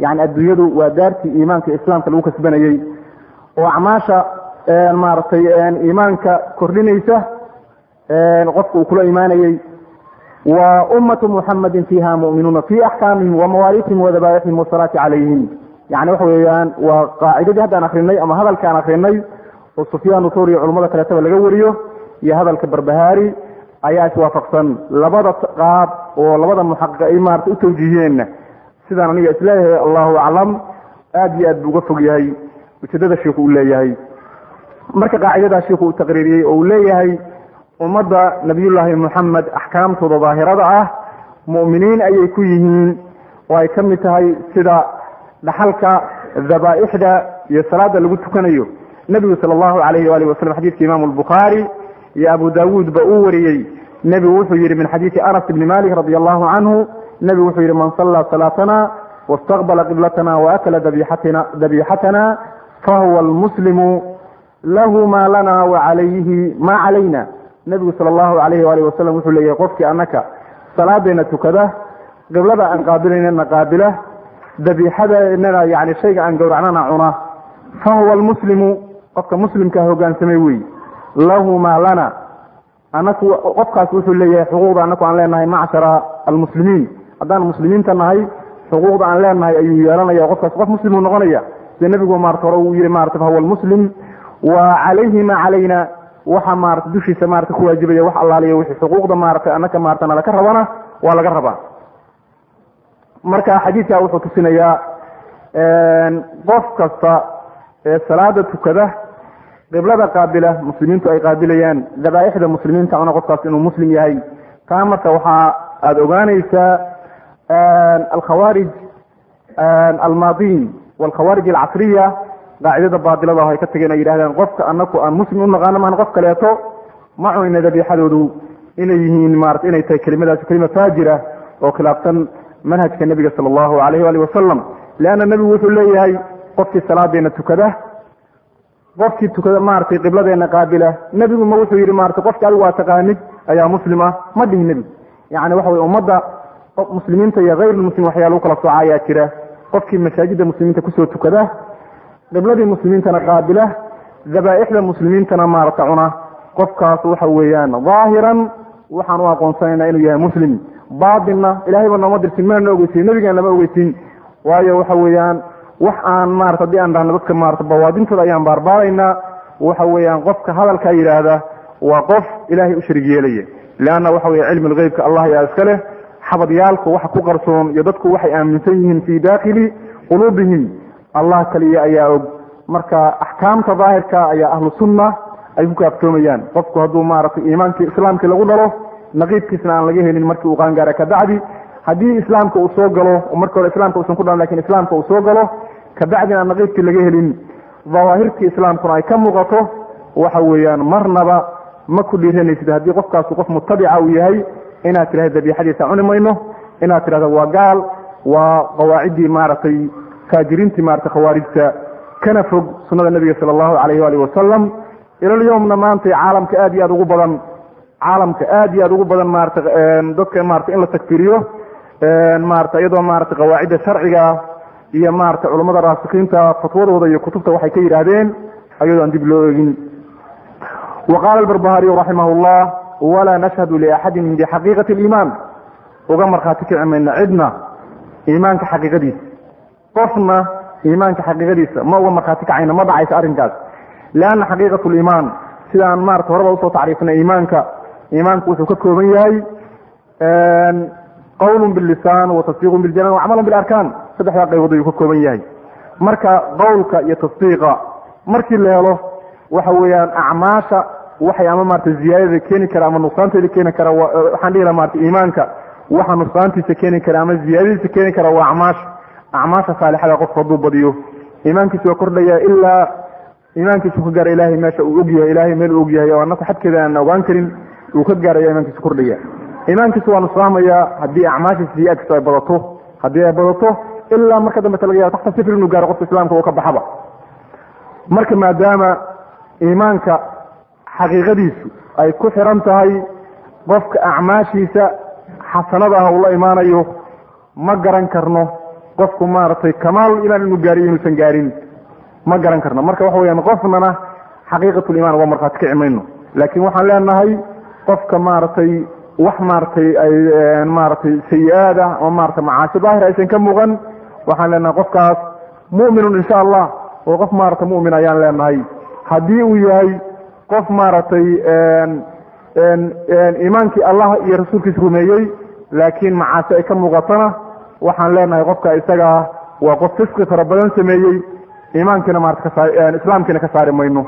yani adduunyadu waa daartii iimaanka islaamka lagu kasbanayey oo acmaasha maaragtay iimaanka kordhinaysa qofka uu kula imaanayey wa ummatu muxamadin fiiha mu'minuuna fi axkaamihim wa mawaariithim wa dabaa'ixihim wasalaati calayhim yani waxa weeyaan waa qaacidadii haddaan akrinay ama hadalkaan akrinay oo sufyaan uthur iyo culamada kaleetaba laga wariyo iyo hadalka barbahaari ayaa iswaafaqsan labada qaab oo labada muxaqiq ay maarata u tawjiihiyeenna sidaan aniga isleeyahay allahu aclam aada iyo aad buu uga fog yahay ujeedada shiiku uu leeyahay marka qaacidadaa shiiku uu taqriiriyey oo uu leeyahay ummadda nabiyullaahi moxamed axkaamtooda daahirada ah mu'miniin ayay ku yihiin oo ay ka mid tahay sida dhaxalka dhabaa'ixda iyo salaada lagu tukanayo nebigu sala allahu alayhi waalihi wasalam xadiidka imaamu albukhaari iyo abu daawuud ba uu wariyey nebigu wuxuu yidhi min xadiidi anas ibni malik radi allahu canhu nebigu wuxuu yidhi man sallaa salaatana wastaqbala qiblatana waakala dabiixatina dabiixatana fahuwa almuslimu lahu maa lana wacalayhi maa calayna nebigu sala allahu alayhi waalihi wasalam wuxuu leeyahay qofkii annaka salaadeena tukada qiblada aan qaabilaynana qaabila dabiixadeennana yani shayga aan gowracnana cuna fahuwa almuslimu qofka muslimkaa hogaansamay wey lahu maa lana anaku qofkaas wuxuu leeyahay xuquuqda anaku aan leenahay macshara almuslimiin haddaan muslimiinta nahay xuquuqda aan leenahay ayuu yeelanaya qofkaas qof muslimuu noqonaya sida nebigu maarata hore uu yihi marata fahuwa almuslim wa calayhi maa calayna waxa maarata dushiisa maarata ku waajibaya wax allaaliya wixii xuquuqda maarata anaka maarata nalaka rabana waa laga rabaa marka xadiidka wuxuu tusinayaa qof kasta ee salaada tukada qiblada qaabila muslimiintu ay qaabilayaan dabaaixda muslimiinta una qofkaas inuu muslim yahay taa marka waxaa aada ogaanaysaa alkhawaarij almaadiin walkhawaarij alcasriya qaacidada baadilada ay ka tageen ay yidhahdeen qofka anaku aan muslim u naqaano maan qof kaleeto ma cunayna dabiixadoodu inay yihiin maarata inay tahay kelimadaasi kelima faajira oo khilaafsan manhajka nebiga sala allahu alayh waali wasalam leanna nebigu wuxuu leeyahay qofkii salaadeena tukada qofkii tukada maaragtay qibladeena qaabila nebigu ma wuxuu yidhi maratay qofki adigu waa taqaanid ayaa muslim ah ma dhihin nebigu yani waxa weye ummadda muslimiinta iyo hayrulmuslim waxyaala u kala sooca ayaa jira qofkii masaajidda muslimiinta kusoo tukada qibladii muslimiintana qaabila dabaa'ixda muslimiintana maarata cuna qofkaas waxa weeyaan daahiran waxaan u aqoonsanayna inuu yahay muslim baatinna ilahayba nooma dirsin mana ogeysin nebigaan lama ogeysin waayo waxa weeyaan wax aan maarata haddii aan dhahno dadka maarata bawaadintooda ayaan baarbaaraynaa waxa weeyaan qofka hadalkaa yidhaahda waa qof ilaahay u sharig yeelaya leanna waxa weye cilmi lgeybka allah yaa iska leh xabadyaalku waxa ku qarsoon iyo dadku waxay aaminsan yihiin fii daakili quluubihim allah kaliya ayaa og marka axkaamta daahirka ayaa ahlu sunna ay ku kaaftoomayaan qofku hadduu maaragtay iimaankii islaamkii lagu dhalo naqiibkiisna aan laga helin markii uu qaangaara kabacdi haddii islaamka uu soo galo oo marka hore islaamka uusan ku dhalan lakin islaamka uu soo galo kabacdina aan naqiibkii laga helin dawaahirtii islaamkuna ay ka muuqato waxa weeyaan marnaba ma ku dhiiranaysid haddii qofkaasu qof mutabica uu yahay inaad tidhahda dabiixadiisa cuni mayno inaad tidhahda waa gaal waa qawaaciddii maaragtay faajiriintii maratay khawaarijta kana fog sunnada nebiga sala allahu alayh waalihi wasalam ilalyowmna maanta caalamka aad iyo aad ugu badan caalamka aad iyo aad ugu badan maarata dadka maarata in la takfiriyo maarata iyadoo maarata qawaacidda sharciga iyo maarata culammada raasikiinta fatwadooda iyo kutubta waxay ka yidhaahdeen ayadoo aan dib loo egin wa qaala albarbahariyu raximah llah walaa nashhadu liaxadin bixaqiiqati aliimaan uga markhaati kici mayna cidna iimaanka xaqiiqadiisa qofna iimaanka xaqiiqadiisa ma uga markhaati kacayna ma dhacaysa arrinkaas lianna xaqiiqat liimaan sidaan maarata horeba usoo tacriifinay iimaanka iimaanku wuxuu ka kooban yahay qowlun billisaan wa tasdiiqun biljanaan wa camalun bilarkaan saddexdaa qaybood ayuu ka kooban yahay marka qowlka iyo tasdiiqa markii la helo waxa weeyaan acmaasha waxay ama maarata ziyaadada keeni kara ama nuqsaanteeda keeni kara waxaan dhihi laha marata iimaanka waxa nuqsaantiisa keeni kara ama ziyaadadiisa keeni kara waa acmaasha acmaasha saalixada qofku hadduu badiyo iimaankiisa waa kordhaya ilaa iimaankiisu ka gaara ilahay meesha uu ogyahay ilahay meel uu ogyahay oo anaku xadkeeda aan ogaan karin uu ka gaaraya iimaankiisa kordhaya iimaankiisu waa nusfaamaya haddii acmaashiisa ziyaadkiisu ay badato haddii ay badato ilaa marka dambeta laga yaba taxta sifir inuu gaaro qofka islaamka uu ka baxaba marka maadaama iimaanka xaqiiqadiisu ay ku xiran tahay qofka acmaashiisa xasanada ah uu la imaanayo ma garan karno qofku maaragtay kamaal imaan inuu gaariyo inuusan gaarin ma garan karno marka waxa weyaan qofnana xaqiiqatulimaan uga markhaati kici mayno laakiin waxaan leenahay qofka maaragtay wax maaragtay ay maaragtay sayi-aad ah ama maratay macaasi daahir aysan ka muuqan waxaan leenahay qofkaas mu'minun insha allah oo qof maaragtay mu'min ayaan leenahay haddii uu yahay qof maaragtay iimaankii allah iyo rasuulkiisa rumeeyey laakiin macaasi ay ka muuqatona waxaan leenahay qofka isagaa waa qof fisqi fara badan sameeyey iimaankiina maarata kasaa islaamkiina ka saari mayno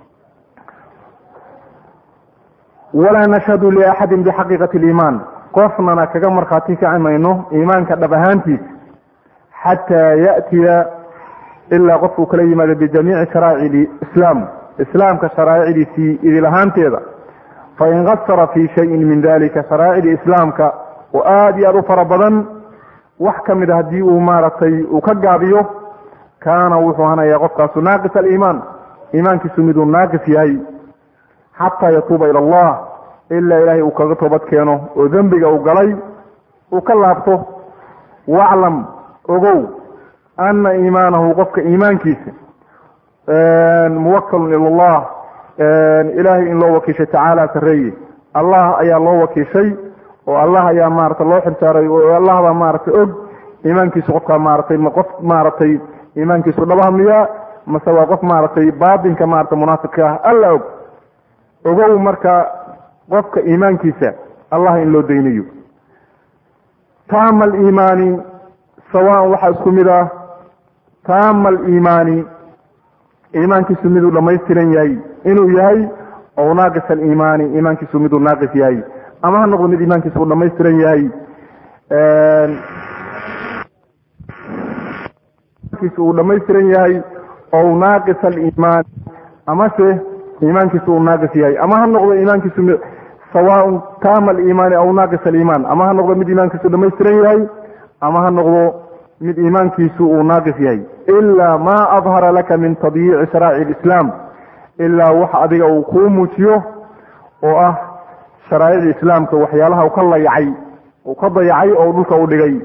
walaa nashhadu liaxadin bixaqiiqati liimaan qofnana kaga markhaati kaci mayno iimaanka dhab ahaantiisa xataa ya'tiya ilaa qofkuu kala yimaado bijamiici sharaa'ic islaam islaamka sharaa'icdiisii idil ahaanteeda fain kasara fii shayin min dalika sharaa'icdii islaamka oo aada iyo aada u fara badan wax ka mid a haddii uu maaragtay uu ka gaabiyo kaana wuxuu hanayaa qofkaasu naaqis aliimaan iimaankiisu miduu naaqis yahay xataa yatuuba ila allah ilaa ilaahay uu kaga toobad keeno oo dembiga uu galay uu ka laabto waclam ogow ana iimaanahu qofka iimaankiisa muwakalun ila allah ilaahay in loo wakiishay tacaala sareeye allah ayaa loo wakiishay oo allah ayaa maarata loo xilsaaray oo allah baa maaragtay og iimaankiisu qofkaa maaratay ma qof maaragtay iimaankiisu dhabaha miyaa mase waa qof maaragtay baatinka maarata munaafiqka ah alla og ogow marka qofka iimaankiisa allah in loo daynayo taama aliimaani sawaan waxaa isku mid ah taama aliimaani iimaankiisu miduu dhammaystiran yahay inuu yahay ow naaqis aliimaani iimaankiisu miduu naaqis yahay ama ha noqdo mid iimaankiisa uu dhamaystiran yahay uu dhamaystiran yahay ow naaqis aliimaan amase iimaankiisa uu naaqis yahay ama ha noqdo iimaankiisu sawaaun taama aliimaani aw naaqis aliimaan ama ha noqdo mid iimaankiisu dhamaystiran yahay ama ha noqdo mid iimaankiisu uu naaqis yahay ilaa maa adhara laka min tadyiici sharaa'ic alislaam ilaa wax adiga uu kuu muujiyo oo ah sharaa'icda islaamka waxyaalaha uu ka layacay uu ka dayacay oo dhulka u dhigay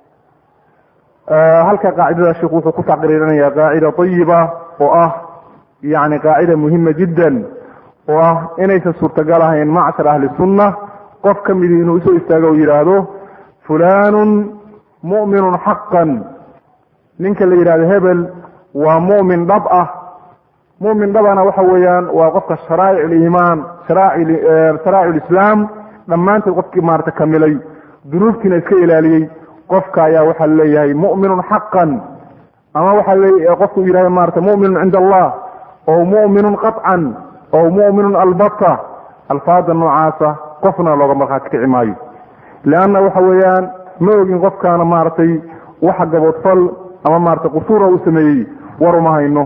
halka qaacidada sheikhu wuxuu ku taqriirinaya qaacida ayiba oo ah yani qaacida muhima jiddan oo ah inaysan suurtagal ahayn macshar ahli sunna qof ka midii inuu isoo istaago o yidhaahdo fulanun mu'minun xaqan ninka la yidhahdo hebel waa mu'min dhab ah mumin dhabana waxa weeyaan waa qofka sharaa'ic aliimaan sharaa'ic lislaam dhammaanteed qofkii maarata kamilay dunuubtiina iska ilaaliyey qofka ayaa waxaa leeyahay mu'minun xaqan ama waxaa le qofku yidhahdo maarata mu'minun cinda allah ow mu'minun qaطcan ow mu'minun albata alfaada noocaasa qofna looga markhaati kici maayo leanna waxa weeyaan ma ogin qofkaana maaragtay waxa gaboodfal ama maarata qusuura uu sameeyey war uma hayno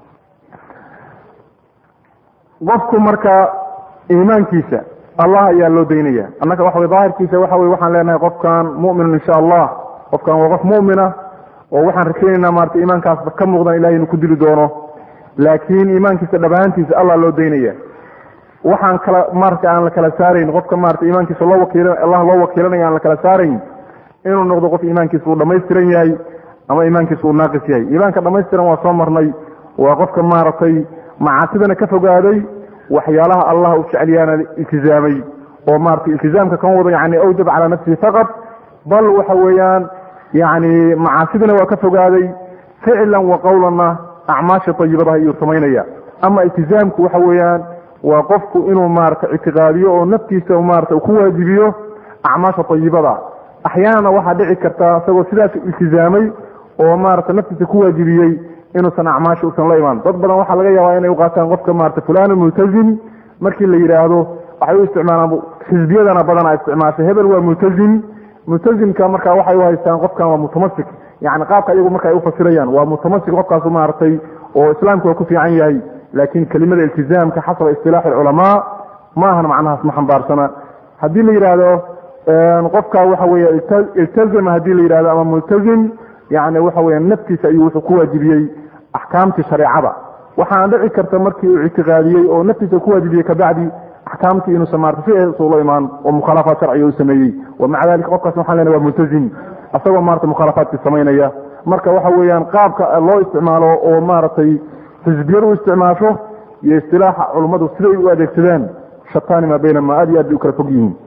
qofku marka iimaankiisa allah ayaa loo daynaya annaga waxa wey daahirkiisa waxa wey waxaan leenahay qofkan mu'minun insha allah qofkan waa qof mu'mina oo waxaan rajaynaynaa maarata iimaankaasba ka muuqdan ilahay inuu ku dili doono laakiin iimaankiisa dhabaantiisa allah loo daynaya waxaan kala marka aan la kala saarayn qofka maarata iimaankiisa loo wakiil allah loo wakiilanaya aan la kala saarayn inuu noqdo qof iimaankiisa uu dhamaystiran yahay ama iimaankiisa uu naaqis yahay iimaanka dhamaystiran waa soo marnay waa qofka maaragtay macaasidana ka fogaaday waxyaalaha allah u jecelyaana iltizaamay oo maratay iltizaamka kan wado yani awjab calaa nafsihi faqad bal waxa weeyaan yani macaasidana waa ka fogaaday ficlan wa qowlanna acmaasha ayibadaha iyuu samaynaya ama iltizaamku waxa weeyaan waa qofku inuu maarata ictiqaadiyo oo naftiisa maarata ku waajibiyo acmaasha ayibada axyaanana waxaa dhici karta isagoo sidaas iltizaamay oo maarata naftiisa ku waajibiyey inuusan acmaasha usan la imaan dad badan waxaa laga yaabaa inay uqaataan qofka maarata fulanu multazim markii la yidhaahdo waxay u isticmaalaan xisbiyadana badana isticmaashay hebel waa multazim multazimka marka waxay uhaystaan qofkan waa mutamasik yani qaabka iyagu marka ay ufasirayaan waa mutamasik qofkaasu maaragtay oo islaamka waa ku fiican yahay laakin kelimada iltizaamka xasaba istilaaxi culamaa ma ahan macnahaas ma xambaarsana haddii la yidhaahdo qofka waxa weeye iltazama haddii la yidhahdo ama multazim yani waxa weya naftiisa ayuu wuxuu ku waajibiyey axkaamtii shareecada waxaana dhici karta markii uu ictiqaadiyey oo naftiisa ku waajibiyey kabacdi axkaamtii inuusan maarata sideeda ula imaan oo mukhaalafaad sharciga u sameeyey wamaca dalika qofkaas waxaan lena waa multazim asagoo maarata mukhaalafaadkii samaynaya marka waxa weeyaan qaabka loo isticmaalo oo maaragtay xisbiyadu u isticmaasho iyo istilaaxa culummadu siday u adeegsadaan shataani maa baynama aad iyo aad bay u kala fog yihiin